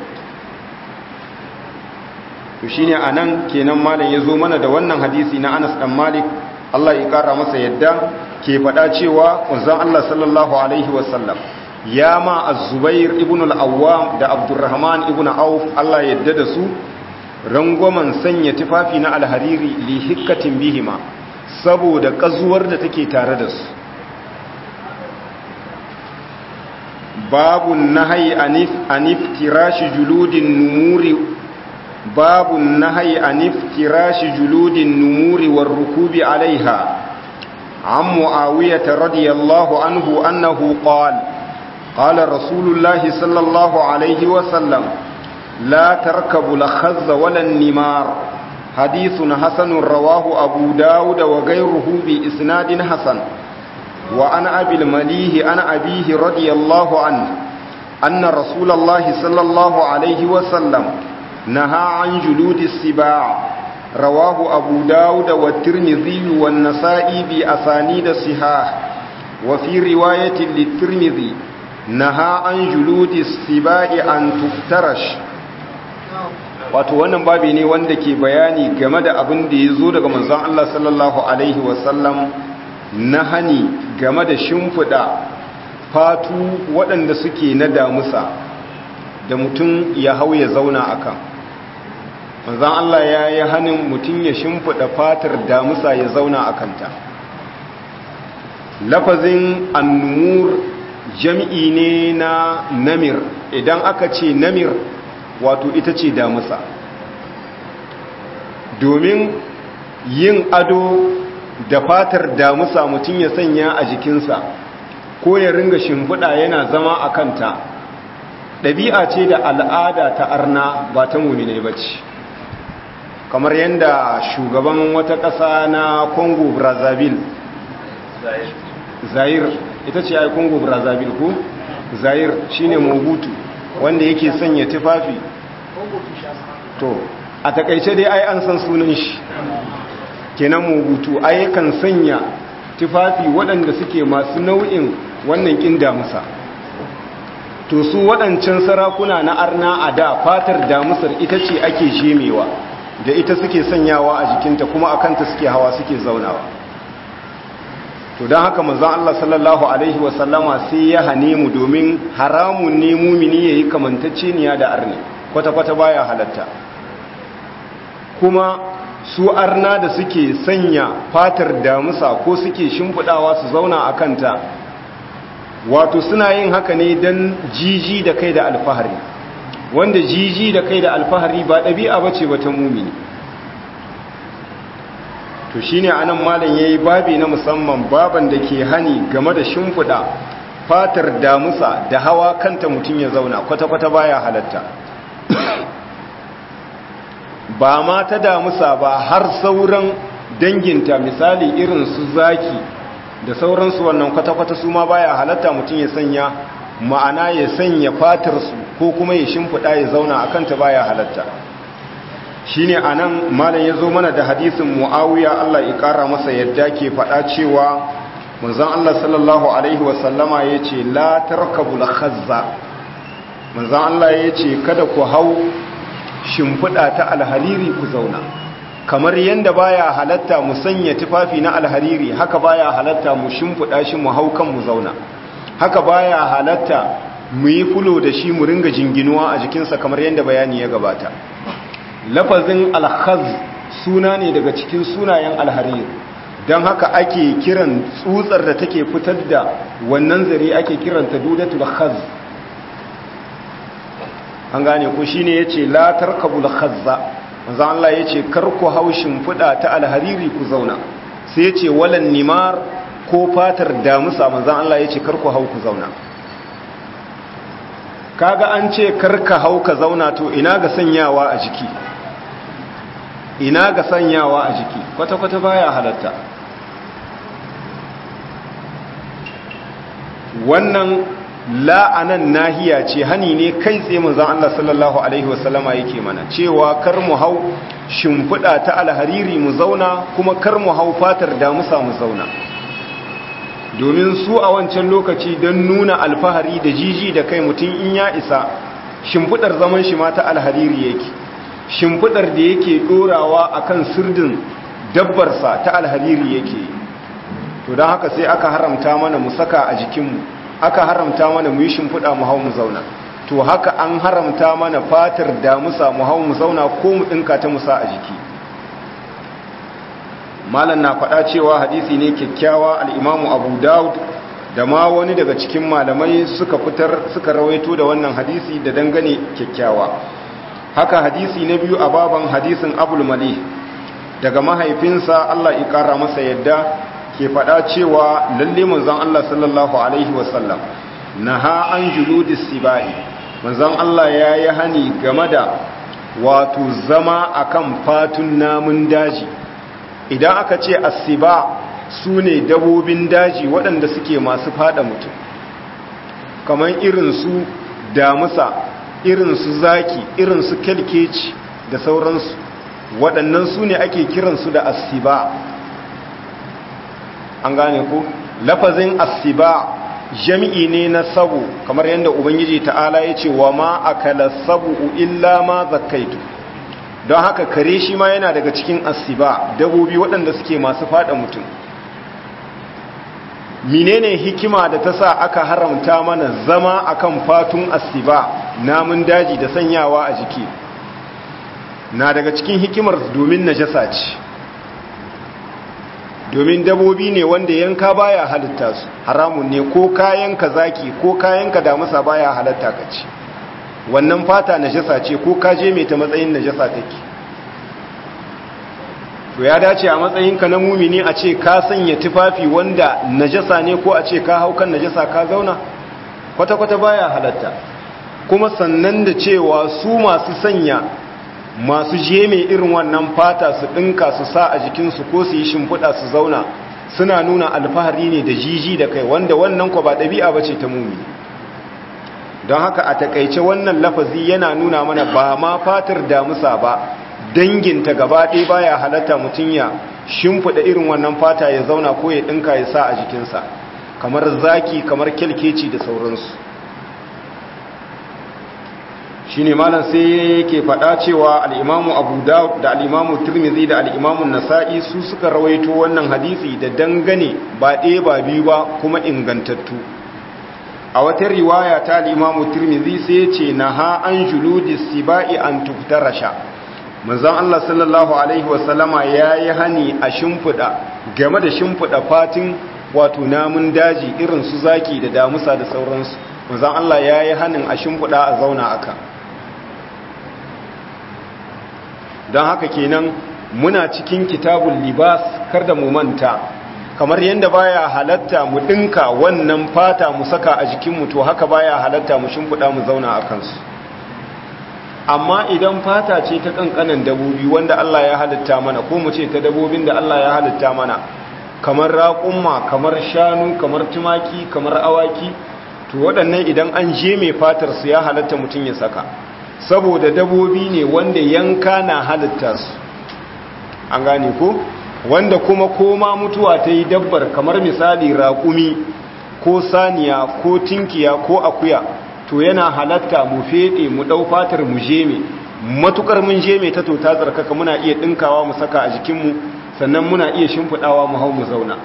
to shine anan kenan malam yazo mana da wannan hadisi na Anas dan Malik Allah ya kara masa yadda ke faɗa cewa manzon Allah sallallahu alaihi wasallam ya ma az-Zubair ibn al-Awwam da Abdurrahman ibn Auf Allah ya yadda da su rangwamen sanya tufafi na alhariri li hikkatin bihima saboda kazuwar da take tare da su babu nahyi anif anif tirashi juludin numuri باب النهي عن افتراش جلود النمور والركوب عليها عن معاوية رضي الله عنه أنه قال قال رسول الله صلى الله عليه وسلم لا تركبوا الخز ولا النمار حديث حسن رواه أبو داود وغيره بإسناد حسن وعن أبي المليه عن أبيه رضي الله عنه أن رسول الله صلى الله عليه وسلم نهى عن جلود السباع رواه أبو داود والترمذي والنسائي بأسانيد صحاح وفي رواية للترمذي نهى عن جلود السباع أن تفترش wato wannan babi ne wanda ke bayani game da abin da ya zo daga manzon Allah sallallahu alaihi wasallam na hani game da shimfiɗa fatu waɗanda suke na damusa da mutum ya hau ya zauna a kan manzan Allah ya yi hannun mutum ya shimfiɗa fatar damusa ya zauna a kanta lafazin annumur jam'i ne na namir idan aka ce namir wato ita ce damusa domin yin ado da fatar damusa mutum ya sanya a jikinsa ko ya ringa shimfiɗa yana zama a kanta ɗabi'a ce da al'ada ta arna ba ta mummine ba ce kamar yadda shugaban wata ƙasa na congo brazzaville zair ita ce ai congo brazzaville ko zair shine mobutu wanda yake sanya tufafi to a takaice dai ai an san sunan shi kenan mobutu ai kan sanya tufafi waɗanda suke masu nau'in wannan ƙin damusa to su waɗancan sarakuna na arna a da fatar damusar ita ce ake shemewa da ita suke sanyawa a jikinta kuma a kanta suke hawa suke zaunawa to don haka manzan Allah sallallahu Alaihi wasallama sai ya hane mu domin haramun ne mumini ya yi kamantacceniya da arni kwata-kwata baya halatta kuma su arna da suke sanya fatar damusa ko suke shimfiɗawa su zauna a kanta wato suna yin haka ne don jiji da kai da alfahari wanda jiji da kai da alfahari ba ɗabi'a ba ce wata mumini to shi ne anan malam ya yi babi na musamman baban da ke hani game da shimfiɗa fatar damusa da hawa kanta mutum ya zauna kwata-kwata baya halatta ba ma ta damusa ba har sauran danginta misali irin su zaki da sauransu wannan kwata-kwata su ma baya halatta mutum ya sanya ma'ana ya sanya fatarsu ko kuma ya shimfiɗa ya zauna a kanta baya halatta shi ne a nan malam ya zo mana da hadisin mu'awiya Allah ya ƙara masa yadda ke faɗa cewa manzan Allah sallallahu Alaihi wasallama ya ce la tarkabul khazza manzan Allah ya ce kada ku hau shimfiɗa ta alhariri ku zauna kamar yadda baya halatta mu sanya tufafi na alhariri haka baya halatta mu shimfiɗa shi mu hau kan mu zauna haka baya halatta mu yi fulo da shi mu ringa jinginuwa a jikinsa kamar yadda bayani ya gabata lafazin alhaz suna ne daga cikin sunayen alhariri don haka ake kiran tsutsar da take fitar da wannan zare ake kiranta dudatul khaz an gane ku shine yace la tarkabul khazza manzo Allah yace kar ku haushin fuda ta alhariri ku zauna sai yace walan nimar ko fatar damusa manzo Allah yace kar ku hau ku zauna kaga an ce kar ka hau ka zauna to ina ga sanyawa a jiki ina ga sanyawa a jiki kwata kwata baya halatta wannan la'anan nahiya ce hani ne kai tsaye manzon Allah sallallahu alaihi wasallama yake mana cewa kar mu hau shimfiɗa ta alhariri mu zauna kuma kar mu hau fatar damusa mu zauna domin su a wancan lokaci don nuna alfahari da jiji da kai mutum in ya isa shimfiɗar zaman shi ma ta alhariri yake shimfiɗar da yake ɗorawa akan sirdin dabbarsa ta alhariri yake to don haka sai aka haramta mana mu saka a jikinmu aka haramta mana mu yi shimfiɗa mu hau mu zauna to haka an haramta mana fatar damusa mu hau mu zauna ko mu ɗinka ta musa a jiki malam na faɗa cewa hadisi ne kyakkyawa al'imamu abu daud da ma wani daga cikin malamai suka fitar suka rawaito da wannan hadisi da dangane kyakkyawa haka hadisi na biyu a baban hadisin abul mali daga mahaifinsa allah ya ƙara masa yadda ke faɗa cewa lalle manzon Allah sallallahu alaihi wasallam naha an juludis sibai manzon Allah ya yi hani game da wato zama akan fatun namun daji idan aka ce asiba su ne dabobin daji waɗanda suke masu fada mutum kamar irin su damusa irin su zaki irin su kelkeci da sauransu waɗannan su ne ake kiransu da asiba an gane ku lafazin asiba jami'i ne na sabu kamar yadda ubangiji ta'ala ya ce wa ma akala sabu illa ma zakaitu don haka kare shi ma yana daga cikin asiba dabobi waɗanda suke masu fada mutum menene hikima da ta sa aka haramta mana zama akan fatun asiba namun daji da sanyawa a jiki na daga cikin hikimar domin najasa ce domin dabobi ne wanda yanka baya halitta su haramun ne ko kayan ka zaki ko kayan ka damusa baya halatta ka ci wannan fata najasa ce ko ka je mai ta matsayin najasa take to ya dace a matsayin ka na mumini a ce ka sanya tufafi wanda najasa ne ko a ce ka hau kan najasa ka zauna kwata kwata baya halatta kuma sannan da cewa su masu sanya masu jeme irin wannan fata su ɗinka su sa a jikinsu ko su yi shimfiɗa su zauna suna nuna alfahari ne da jiji da kai wanda wannan kwa ba ɗabi'a ba ce ta mumi don haka a takaice wannan lafazi yana nuna mana ba ma fatar damusa ba danginta gaba ɗaya baya halatta mutum ya shimfiɗa irin wannan fata ya zauna ko ya ɗinka ya sa a jikinsa kamar zaki kamar kyalkeci da sauransu shi ne malam sai yake faɗa cewa al'imamu abu da al'imamu turmizi da al'imamu nasa'i su suka rawaito wannan hadisi da dangane ba ɗaya ba biyu ba kuma ingantattu a wata riwaya ta al'imamu turmizi sai ce na ha an juludi siba'i an tuftarasha manzan Allah sallallahu Alaihi wasallama ya yi hani a shimfiɗa game da shimfiɗa fatin wato namun daji irin su zaki da damusa da sauransu manzan Allah ya yi hanin a shimfiɗa a zauna aka don haka kenan muna cikin kitabun libas kar da mu manta kamar yadda baya halatta mu dinka wannan fata mu saka a jikinmu to haka baya halatta mu shimfiɗa mu zauna a kansu amma idan fata ce ta kankanan dabobi wanda Allah ya halitta mana ko mu ce ta dabobin da Allah ya halitta mana kamar raƙumma kamar shanu kamar tumaki kamar awaki to waɗannan idan an je mai fatar su ya halatta mutum ya saka saboda dabobi ne wanda yanka na halitta su an gane ko wanda kuma koma mutuwa ta yi dabbar kamar misali raƙumi ko saniya ko tinkiya ko akuya to yana halatta mu feɗe mu ɗau fatar mu jeme matukar mun jeme ta to ta tsarkaka muna iya ɗinkawa mu saka a jikinmu sannan muna iya shimfiɗawa mu hau mu zauna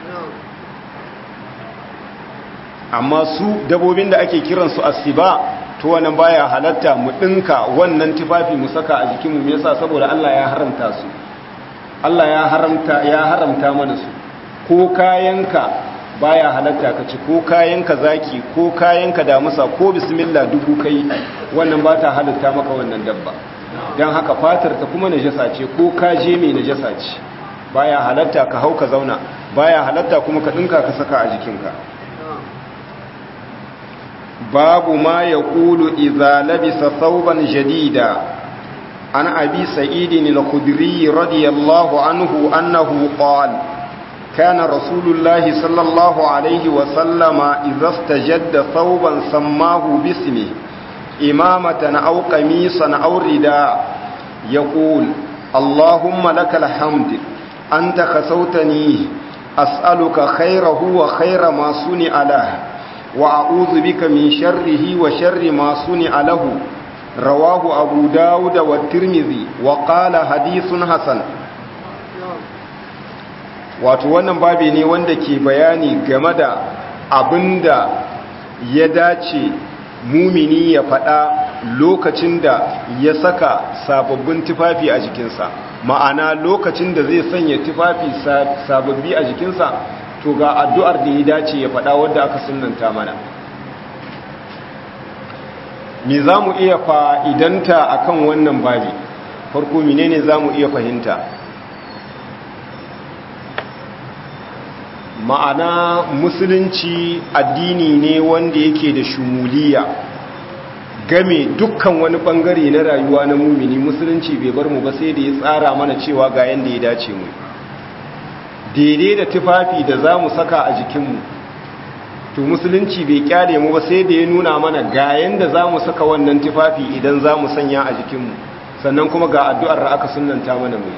amma su dabobin da ake kiransu asiba to wannan baya halatta mu ɗinka wannan tufafi mu saka a jikinmu me yasa saboda Allah ya haramta su Allah ya haramta ya haramta mana su ko kayanka baya halatta ka ci ko kayanka zaki ko kayanka damusa ko bismillah dubu kai wannan ba ta halatta maka wannan dabba don haka fatar ta kuma najasa ce ko kaje mai najasa ce baya halatta ka hau ka zauna baya halatta kuma ka dinka ka saka a jikinka babu ma ya kulu idza labisa thawban jadida an abi sa'idin al-khudri radiyallahu anhu annahu qala كان رسول الله صلى الله عليه وسلم إذا استجد ثوبا سماه باسمه إمامة أو قميصا أو رداء يقول اللهم لك الحمد أنت خسوتني أسألك خيره وخير ما صنع له وأعوذ بك من شره وشر ما صنع له رواه أبو داود والترمذي وقال حديث حسن wato wannan babi ne wanda ke bayani game da abinda ya dace mumini ya faɗa lokacin da ya saka sababbin tufafi a jikinsa ma'ana lokacin da zai sanya tufafi sababbi a jikinsa to ga addu'ar da ya dace ya faɗa wadda aka sunanta mana me za mu iya fa'idanta a kan wannan babi farko menene za mu iya fahimta ma'ana musulunci addini ne wanda yake da shumuliya game dukkan wani bangare na rayuwa na mumini musulunci bai bar mu ba sai da ya tsara mana cewa ga yanda ya dace mu daidai da tufafi da za mu saka a jikinmu to musulunci bai kyale mu ba sai da ya nuna mana ga yanda za mu saka wannan tufafi idan za mu sanya a jikinmu sannan kuma ga addu'ar da aka sunanta mana mu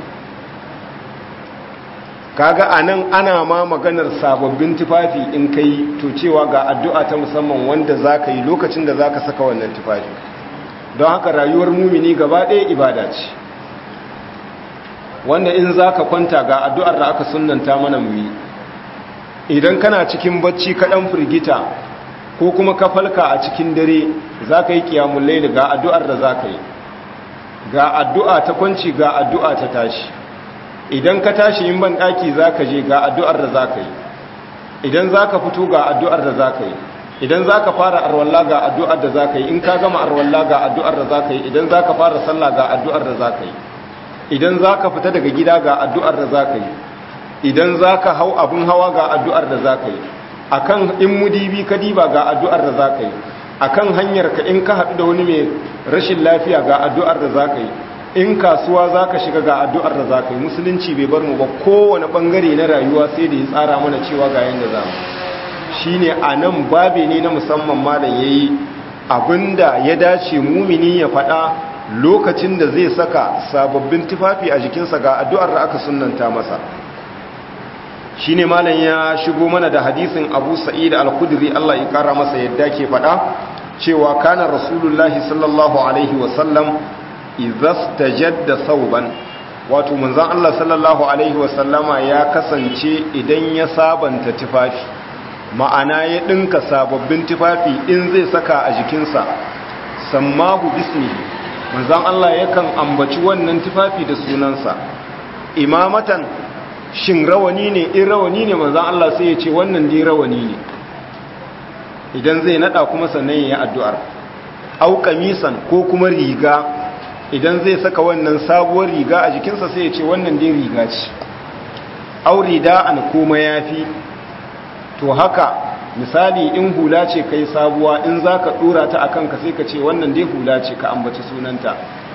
kaga anan ana ma maganar sababbin tufafi in kai to cewa ga addu'a ta musamman wanda zaka yi lokacin da zaka saka wannan tufafi don haka rayuwar mumini gaba ɗaya ibada ce wanda in zaka kwanta ga addu'ar da aka sunnanta mana mu yi idan kana cikin bacci ka dan firgita ko kuma ka falka a cikin dare zaka yi qiyamul layl ga addu'ar da zaka yi ga addu'a ta kwanci ga addu'a ta tashi idan ka tashi in ban daki zaka je ga addu'ar da zaka yi idan zaka fito ga addu'ar da zaka yi idan zaka fara arwalla ga addu'ar da zaka yi in ka gama arwalla ga addu'ar da zaka yi idan zaka fara sallah ga addu'ar da zaka yi idan zaka fita daga gida ga addu'ar da zaka yi idan zaka hau abun hawa ga addu'ar da zaka yi akan in mudibi ka diba ga addu'ar da zaka yi akan hanyar ka in ka haɗu da wani mai rashin lafiya ga addu'ar da zaka yi in kasuwa za ka shiga ga addu'ar da za ka yi musulunci bai bar mu ba kowane ɓangare na rayuwa sai da ya tsara mana cewa ga yadda za mu shi ne a nan babe ne na musamman malam ya yi abinda ya dace mumini ya faɗa lokacin da zai saka sababbin tufafi a jikinsa ga addu'ar da aka sunanta masa shi ne malam ya shigo mana da hadisin abu sa'id al-kudri Allah ya kara masa yadda ke faɗa cewa kana rasulullahi sallallahu alaihi wasallam idastajadda sauban wato manzon Allah sallallahu alaihi wasallama ya kasance idan ya sabanta tufafi ma'ana ya dinka sababbin tufafi in zai saka a jikinsa sammahu bismihi manzon Allah yakan ambaci wannan tufafi da sunansa imamatan shin rawani ne in rawani ne manzon Allah sai ya ce wannan dai rawani ne idan zai nada kuma sannan ya yi addu'ar au kamisan ko kuma riga idan zai saka wannan sabuwar riga a jikinsa sai ya ce wannan dai riga ce auri da'an kuma yafi to haka misali in hula ce kai sabuwa in zaka dora ta akan ka sai ka ce wannan dai hula ce ka ambaci sunanta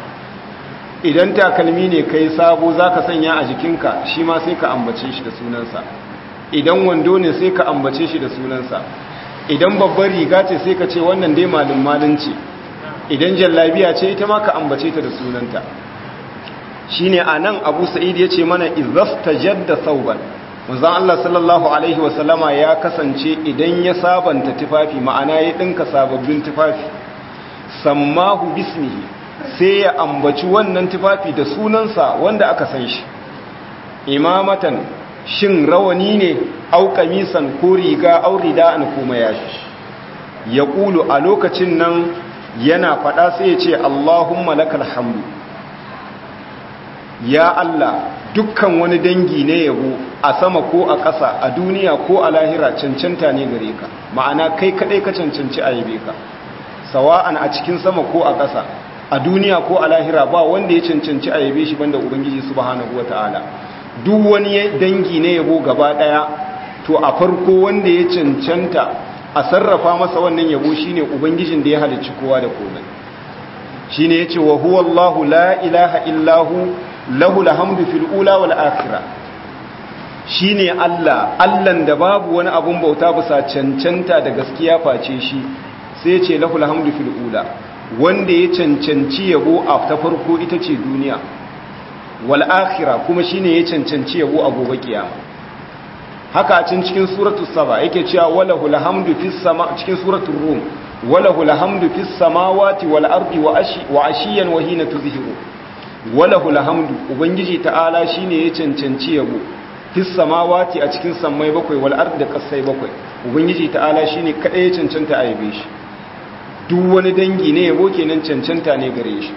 idan takalmi ne kai sabo zaka sanya a jikinka shi ma sai ka ambace shi da sunansa idan wando ne sai ka ambace shi da sunansa idan babbar riga ce sai ka ce wannan dai malin malin ce idan jallabiya ce ita ma ka ambace ta da sunanta shine anan Abu Sa'id yace mana izastajadda sauban manzon Allah sallallahu alaihi wasallama ya kasance idan ya sabanta tufafi ma'ana ya dinka sababbin tufafi sammahu bismihi sai ya ambaci wannan tufafi da sunansa wanda aka san shi imamatan shin rawani ne au kamisan ko riga au rida'an ko mayashi ya kulu a lokacin nan yana faɗa sai ya ce Allahumma lakal hamdu ya Allah dukkan wani dangi ne yabo a sama ko a ƙasa a duniya ko a lahira cancanta ne gare ka ma'ana kai kadai ka cancanci a yabe ka sawa'an a cikin sama ko a ƙasa a duniya ko a lahira ba wanda ya cancanci a yabe shi banda ubangiji subhanahu wata'ala duk wani dangi ne yabo gaba daya to a farko wanda ya cancanta a sarrafa masa wannan yabo shine ubangijin da ya halicci kowa da komai shine yace wa huwa Allahu la ilaha illahu lahu alhamdu fil ula wal akhirah shine Allah Allahn da babu wani abun bauta bisa cancanta da gaskiya face shi sai yace lahu alhamdu fil ula wanda ya cancanci yabo a ta farko ita ce duniya wal akhirah kuma shine ya cancanci yabo a gobe kiyama haka a cikin suratul saba yake cewa walahul hamdu fis sama cikin suratul rum walahul hamdu fis samawati wal ardi wa ashi wa ashiyan wa hina tuzhiru walahul hamdu ubangiji ta'ala shine ya cancanci yabo fis samawati a cikin sammai bakwai wal ardi da kasai bakwai ubangiji ta'ala shine kada ya cancanta a yabe shi duk wani dangi ne yabo kenan cancanta ne gare shi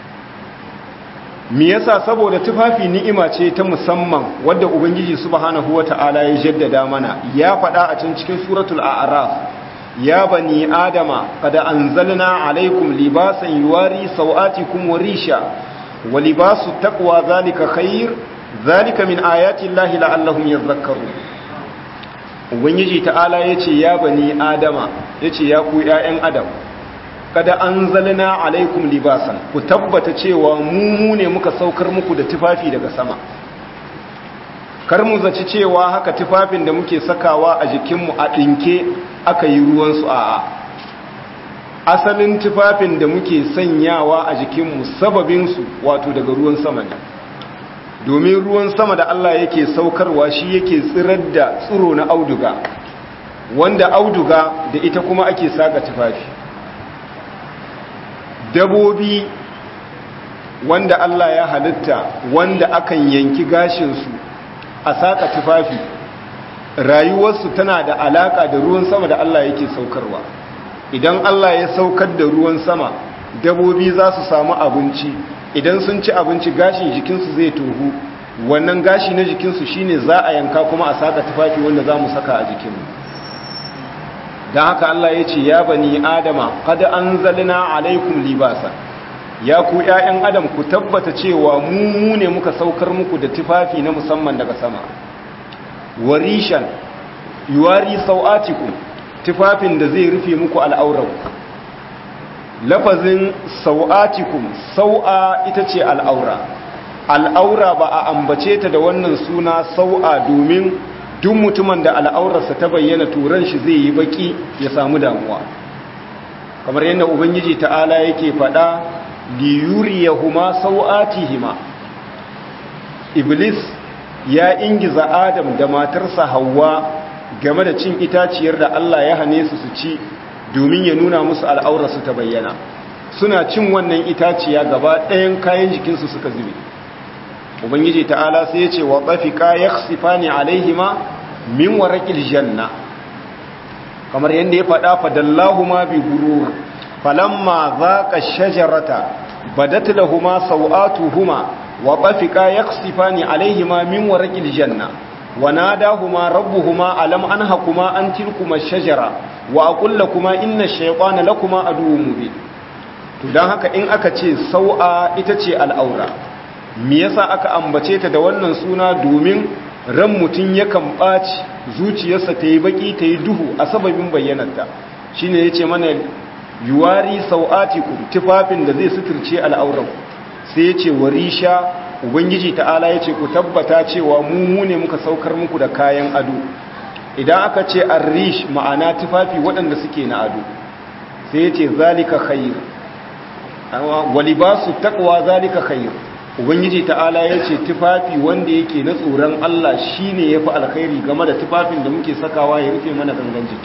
me yasa saboda tufafi ni'ima ce ta musamman wadda ubangiji subhanahu wata'ala ya jaddada mana ya faɗa a cikin cikin suratul a'raf ya bani adama qad anzalna alaykum libasan yuwari sawatikum wa risha wa libasu taqwa zalika khair zalika min ayati llahi la'allahum yadhakkarun ubangiji ta'ala yace ya bani adama yace ya ku ƴaƴan adam kada an zalina alaikum libasan ku tabbata cewa mu ne muka saukar muku da tufafi daga sama kar mu zaci cewa haka tufafin da muke sakawa a jikinmu a ɗinke aka yi ruwansu a asalin tufafin da muke sanyawa a jikinmu sababinsu wato daga ruwan sama ne domin ruwan sama da Allah yake saukarwa shi yake tsirar da tsiro na auduga wanda auduga da ita kuma ake saka tufafi dabobi wanda Allah ya halitta wanda akan yanki gashinsu a saka tufafi rayuwarsu tana da alaka da ruwan sama da Allah yake saukarwa idan Allah ya saukar da ruwan sama dabobi za su samu abinci idan sun ci abinci gashin jikinsu zai tohu wannan gashi na jikinsu shine za a yanka kuma a saka tufafi wanda za mu saka a jikinmu don haka Allah ya ce ya bani adama kada an zalina alaikum libasa ya ku ‘ya'yan adam ku tabbata cewa mu ne muka saukar muku da tufafi na musamman daga sama warishan yuwari sau'atiku tufafin da zai rufe muku al'aurar lafazin sau'atikum sau'a ita ce al'aura al'aura ba a ambace ta da wannan suna sau'a domin duk mutumin da al'aurarsa ta bayyana turan shi zai yi baki ya samu damuwa kamar yadda ubangiji ta'ala yake faɗa liyuriyahuma sau'atihima iblis ya ingiza adam da matarsa hawa game da cin itaciyar da Allah ya hane su su ci domin ya nuna musu al'aurarsu ta bayyana suna cin wannan itaciya gaba ɗayan kayan jikinsu suka zube ubangiji ta'ala sai ya ce wa tsafika ya sifani alaihima min warakil janna kamar yadda ya faɗa fadallahuma bi gurur falamma zaqa shajarata badat lahumu sawatuhuma wa tsafika ya sifani alaihima min warakil janna wa nadahuma rabbuhuma alam anhakuma an tilkuma shajara wa aqul lakuma inna ash-shaytana lakuma aduwwun mubin to dan haka in aka ce sau'a ita ce al'aura me yasa aka ambace ta da wannan suna domin ran mutum yakan ɓaci zuciyarsa ta yi baƙi ta yi duhu a sababin bayyanarta shi ne ya ce mana yuwari sau'atiku tufafin da zai suturce al'auran sai ya ce warisha ubangiji ta'ala ya ce ku tabbata cewa mu ne muka saukar muku da kayan ado idan aka ce arrish ma'ana tufafi waɗanda suke na ado sai ya ce zalika khair walibasu taqwa zalika khair ubangiji ta'ala ya ce tufafi wanda yake na tsoron Allah shi ne ya fi alkhairi game da tufafin da muke sakawa ya rufe mana gangan jiki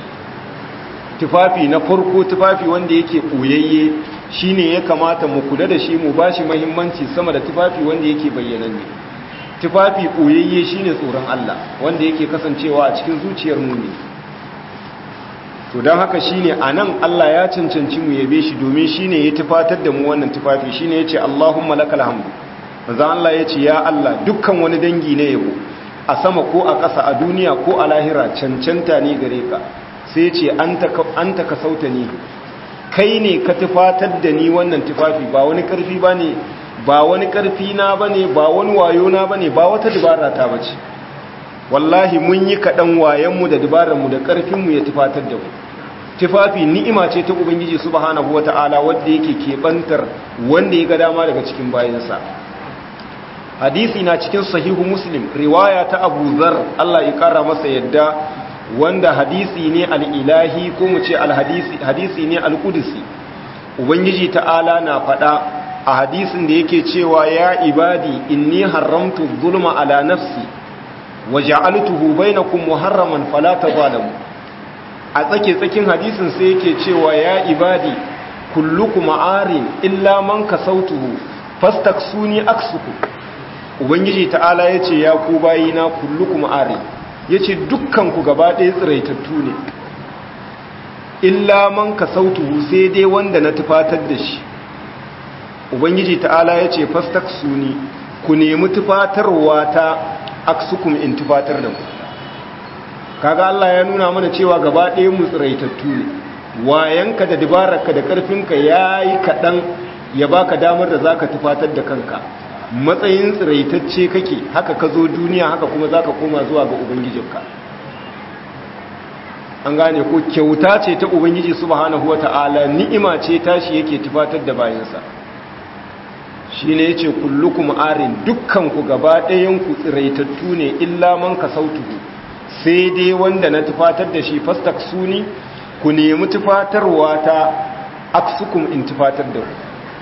tufafi na farko tufafi wanda yake ɓoyayye shi ne ya kamata mu kula da shi mu ba shi mahimmanci sama da tufafi wanda yake bayyananne tufafi ɓoyayye shi ne tsoron Allah wanda yake kasancewa a cikin zuciyar mu ne to don haka shi ne a nan Allah ya cancanci mu yabe shi domin shi ne ya tufatar da mu wannan tufafi shi ne ya ce Allahumma lakal hamdu manzon Allah ya ce ya Allah dukkan wani dangi ne yabo a sama ko a ƙasa a duniya ko a lahira cancanta ne gare ka sai ce an ta ka sauta ni kai ne ka tufatar da ni wannan tufafi ba wani ƙarfi ba ne ba wani ƙarfi na ba ne ba wani wayo na ba ne ba wata dubara ta ba ce wallahi mun yi kaɗan wayanmu da dubararmu da ƙarfinmu ya tufatar da mu tufafi ni'ima ce ta ubangiji subhanahu wata'ala wanda yake keɓantar wanda ya ga dama daga cikin bayansa hadisi na cikin sahihu muslim riwaya ta abu zar Allah ya kara masa yadda wanda hadisi ne al'ilahi ko mu ce hadisi ne al'udisi ubangiji ta'ala na faɗa a hadisin da yake cewa ya ibadi inni haramtu zulma ala nafsi wa ja'altuhu bainakum muharraman fala tazalamu a tsake tsakin hadisin sai yake cewa ya ibadi kullukum arin illa man kasautuhu fastaksuni aksuku ubangiji ta'ala ya ce ya ku bayina kullukum are ya ce dukkanku gaba ɗaya tsiraitattu ne illa man ka sautu sai dai wanda na tufatar da shi ubangiji ta'ala ya ce fastak suni ku nemi tufatarwa ta aksukum in tufatar da ku kaga Allah ya nuna mana cewa gaba ɗaya mu tsiraitattu ne wayanka da dabararka da ƙarfinka ya yi kaɗan ya baka damar da za ka tufatar da kanka matsayin tsiraitacce kake haka ka zo duniya haka kuma za ka koma zuwa ga ubangijinka an gane ko kyauta ce ta ubangiji subhanahu wata'ala ni'ima ce tashi yake tufatar da bayansa shi ne ya ce kullukum arin dukkanku gaba ɗayanku tsiraitattu ne illa man ka sautuhu sai dai wanda na tufatar da shi fastak suni ku nemi tufatarwa ta aksukum in tufatar da ku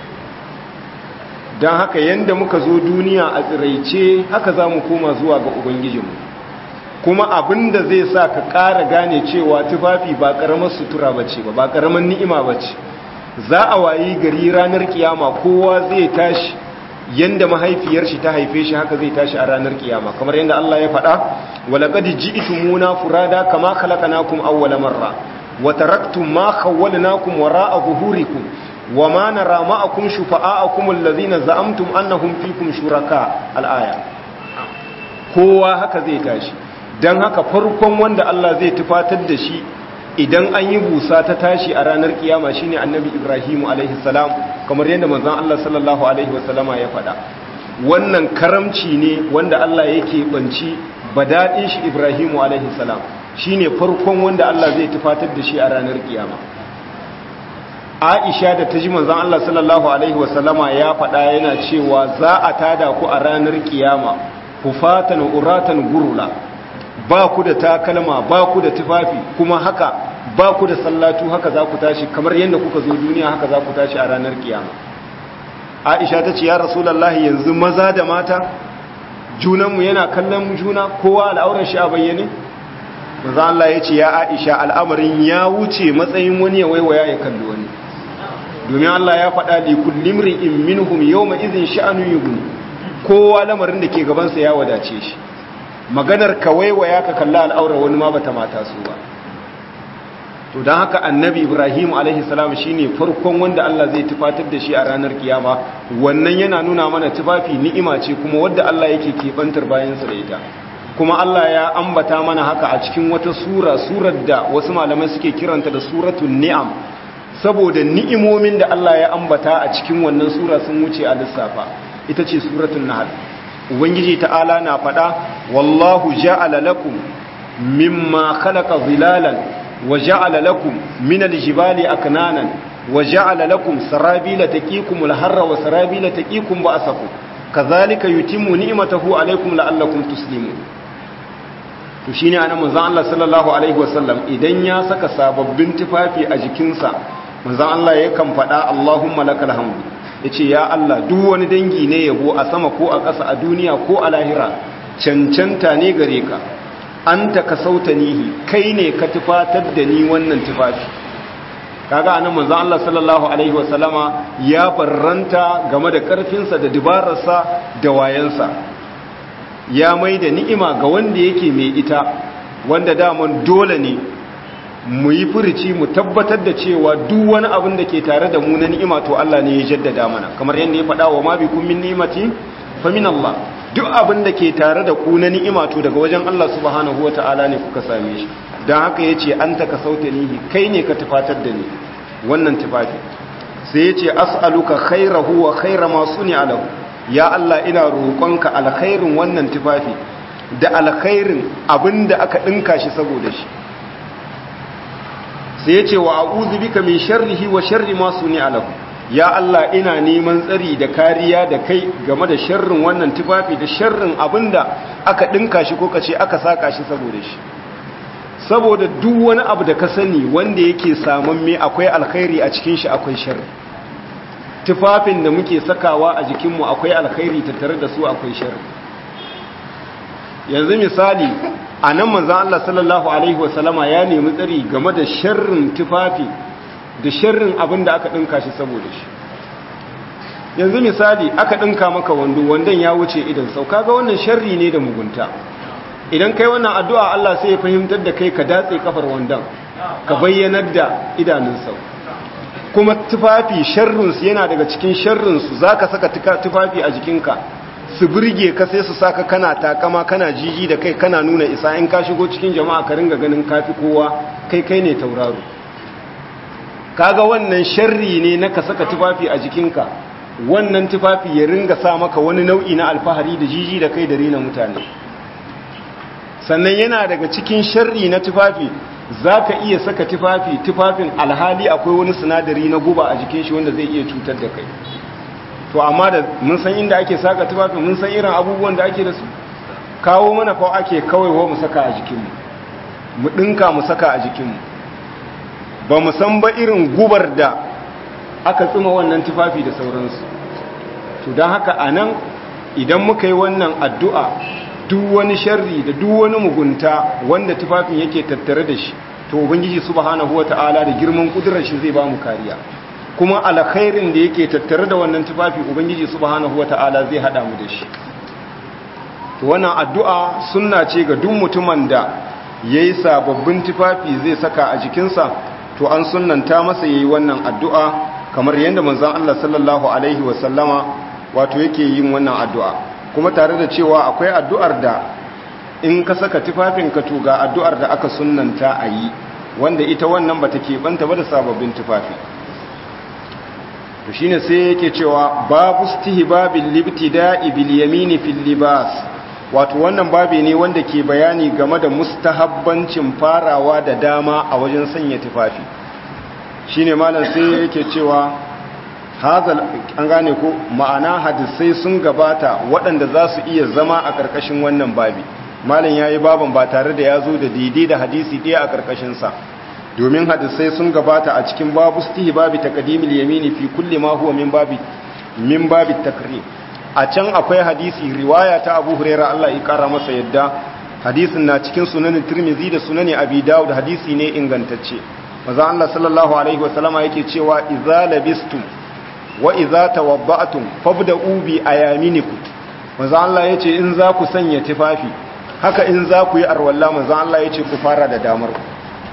don haka yadda muka zo duniya a tsiraice haka za mu koma zuwa ga ubangijinmu kuma abin da zai sa ka ƙara gane cewa tufafi ba ƙaramar sutura ba ce ba ba ƙaramar ni'ima ba ce za a wayi gari ranar kiyama kowa zai tashi yadda mahaifiyar shi ta haife shi haka zai tashi a ranar kiyama kamar yadda Allah ya faɗa walaqad ji'tumuna furada kama khalaqnakum awwala marra wa taraktum ma khawwalnakum wara'a zuhurikum وما نرى معكم شفعاءكم الذين زعمتم أنهم فيكم شركاء الآية kowa haka zai tashi don haka farkon wanda Allah zai tufatar da shi idan an yi busa ta tashi a ranar kiyama shine annabi Ibrahim alaihi salam kamar yadda manzon Allah sallallahu alaihi wasallama ya faɗa wannan karamci ne wanda Allah yake banci badadin shi Ibrahim alaihi salam shine farkon wanda Allah zai tufatar da shi a ranar kiyama Aisha da ta ji manzon Allah sallallahu alaihi wasallama ya faɗa yana cewa za a tada ku a ranar kiyama hufatan uratan gurula ba ku da takalma ba ku da tufafi kuma haka ba ku da sallatu haka za ku tashi kamar yadda kuka zo duniya haka za ku tashi a ranar kiyama Aisha ta ce ya Rasulullahi yanzu maza da mata junanmu yana kallon juna kowa al'aurar shi a bayyane manzo Allah ya ce ya Aisha al'amarin ya wuce matsayin wani ya waiwaya ya kalli wani domin Allah ya faɗa li kullimri in minhum yawma idhin sha'anu yughni kowa lamarin da ke gaban sa ya wadace shi maganar ka waiwaya ka kalla al'aura wani ma bata mata su ba to dan haka annabi Ibrahim alaihi salam shine farkon wanda Allah zai tufatar da shi a ranar kiyama wannan yana nuna mana tufafi ni'ima ce kuma wanda Allah yake kebantar bayan sa da ita kuma Allah ya ambata mana haka a cikin wata sura surar da wasu malamai suke kiranta da suratul ni'am saboda ni'imomin da Allah ya ambata a cikin wannan sura sun wuce a lissafa ita ce suratul nahl ubangiji ta'ala na faɗa wallahu ja'ala lakum mimma khalaqa zilalan wa ja'ala lakum min aljibali aknanan wa ja'ala lakum sarabila taqikumul harra wa sarabila taqikum ba'sakum kazalika yutimmu ni'matahu alaykum la'allakum tuslimun to shine anan manzon Allah sallallahu alaihi wasallam idan ya saka sababbin tufafi a jikinsa manzon Allah yakan faɗa Allahumma lakal hamdu yace ya Allah duk wani dangi ne yabo a sama ko a ƙasa a duniya ko a lahira cancanta ne gare ka anta kasautanihi kai ne ka tufatar da ni wannan tufafi kaga anan manzon Allah sallallahu alaihi wasallama ya barranta game da karfinsa da dibararsa da wayansa ya mai da ni'ima ga wanda yake mai ita wanda daman dole ne mu yi furici mu tabbatar da cewa duk wani abin da ke tare da mu na ni'ima to Allah ne ya jaddada mana kamar yadda ya faɗa wa ma bi kun min ni'imati fa min Allah duk abin da ke tare da ku na ni'ima to daga wajen Allah subhanahu wata'ala ne kuka same shi dan haka yace anta ka sautanihi kai ne ka tufatar da ni wannan tufafi sai yace as'aluka khairahu wa khaira ma suni'a lahu ya Allah ina roƙonka alkhairin wannan tufafi da alkhairin abinda aka dinka shi saboda shi sai yace wa a'udhu bika min sharrihi wa sharri ma suni'a lahu ya Allah ina neman tsari da kariya da kai game da sharrin wannan tufafi da sharrin abinda aka dinka shi ko kace aka saka shi saboda shi saboda duk wani abu da ka sani wanda yake saman me akwai alkhairi a cikin shi akwai sharri tufafin da muke sakawa a jikinmu akwai alkhairi tattare da su akwai sharri yanzu misali a nan manzan Allah sallallahu alaihi wasallama ya nemi tsari game da sharrin tufafi da sharrin abin da aka ɗinka shi saboda shi yanzu misali aka ɗinka maka wando wandon ya wuce idan sau kaga wannan sharri ne da mugunta idan kai wannan addu'a Allah sai ya fahimtar da kai ka datse kafar wandon ka bayyanar da idanun sau kuma tufafi sharrinsu yana daga cikin sharrinsu za ka saka tufafi a jikinka su birge ka sai su saka kana takama kana jiji da kai kana nuna isa in ka shigo cikin jama'a ka ringa ganin kafi kowa kai kai ne tauraro kaga wannan sharri ne na ka saka tufafi a jikinka wannan tufafi ya ringa sa maka wani nau'i na alfahari da jiji da kai da rina mutane sannan yana daga cikin sharri na tufafi za ka iya saka tufafi tufafin alhali akwai wani sinadari na guba a jikin shi wanda zai iya cutar da kai to amma da mun san inda ake saka tufafin mun san irin abubuwan da ake da su kawo mana fa ake kawai wa mu saka a jikinmu mu ɗinka mu saka a jikinmu ba mu san ba irin gubar da aka tsima wannan tufafi da sauransu to don haka a nan idan muka yi wannan addu'a duk wani sharri da duk wani mugunta wanda tufafin yake tattare da shi to ubangiji subhanahu wata'ala da girman kudurar shi zai ba mu kariya kuma alkhairin da yake tattare da wannan tufafi ubangiji subhanahu wata'ala zai hada mu da shi to wannan addu'a sunna ce ga duk mutumin da yayi sababbin tufafi zai saka a jikinsa to an sunnanta masa yayi wannan addu'a kamar yadda manzon Allah sallallahu alaihi wasallama wato yake yin wannan addu'a kuma tare da cewa akwai addu'ar da in ka saka tufafin ka to ga addu'ar da aka sunnanta a yi wanda ita wannan bata keɓanta ba da sababbin tufafi to shine sai yake cewa babu stihbabil libtida'i bil yamini fil libas wato wannan babi ne wanda ke bayani game da mustahabbancin farawa da dama a wajen sanya tufafi shine malam sai yake cewa hazal an gane ko ma'ana hadisai sun gabata waɗanda za su iya zama a ƙarƙashin wannan babi malam yayi baban ba tare da ya zo da daidai da hadisi ɗaya a ƙarƙashin sa domin hadisai sun gabata a cikin babu babi taqdimil yamini fi kulli ma huwa min babi min babi takrim a can akwai hadisi riwaya ta Abu Hurairah Allah ya kara masa yadda hadisin na cikin sunanin Tirmidhi da sunani Abi Dawud hadisi ne ingantacce manzo Allah sallallahu alaihi wasallama yake cewa idza labistum wa idza tawabba'tum fabda'u bi ayaminikum manzo Allah yace in za ku sanya tufafi haka in za ku yi arwalla manzo Allah yace ku fara da damar ku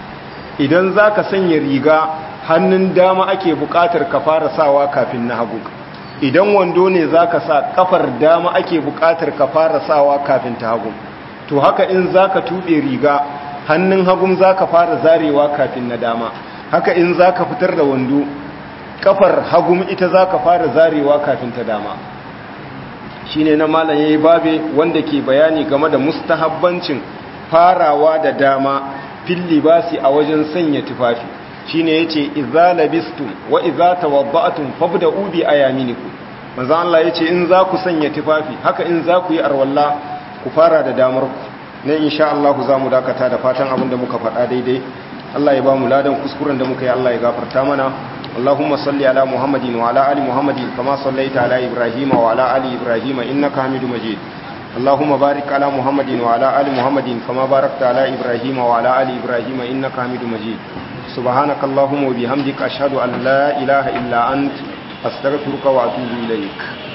idan za ka sanya riga hannun dama ake buƙatar ka fara sawa kafin na hagu idan wando ne za ka sa kafar dama ake buƙatar ka fara sawa kafin ta hagu to haka in za ka tuɓe riga hannun hagun za ka fara zarewa kafin na dama haka in za ka fitar da wando kafar hagun ita za ka fara zarewa kafin ta dama shi ne na malam ya yi babe wanda ke bayani game da mustahabbancin farawa da dama fil libasi a wajen sanya tufafi shine yace idza labistum wa idza tawadda'tum fabda'u bi ayaminikum manzo Allah yace in za ku sanya tufafi haka in za ku yi arwalla ku fara da damar ku ne insha Allah za mu dakata da fatan abin da muka faɗa daidai Allah ya ba mu ladan kuskuren da muka yi Allah ya gafarta mana اللهم صل على محمد وعلى ال محمد كما صليت على ابراهيم وعلى ال ابراهيم انك حميد مجيد اللهم بارك على محمد وعلى آل محمد كما باركت على إبراهيم وعلى آل إبراهيم إنك حميد مجيد سبحانك اللهم وبحمدك أشهد أن لا إله إلا أنت أستغفرك وأتوب إليك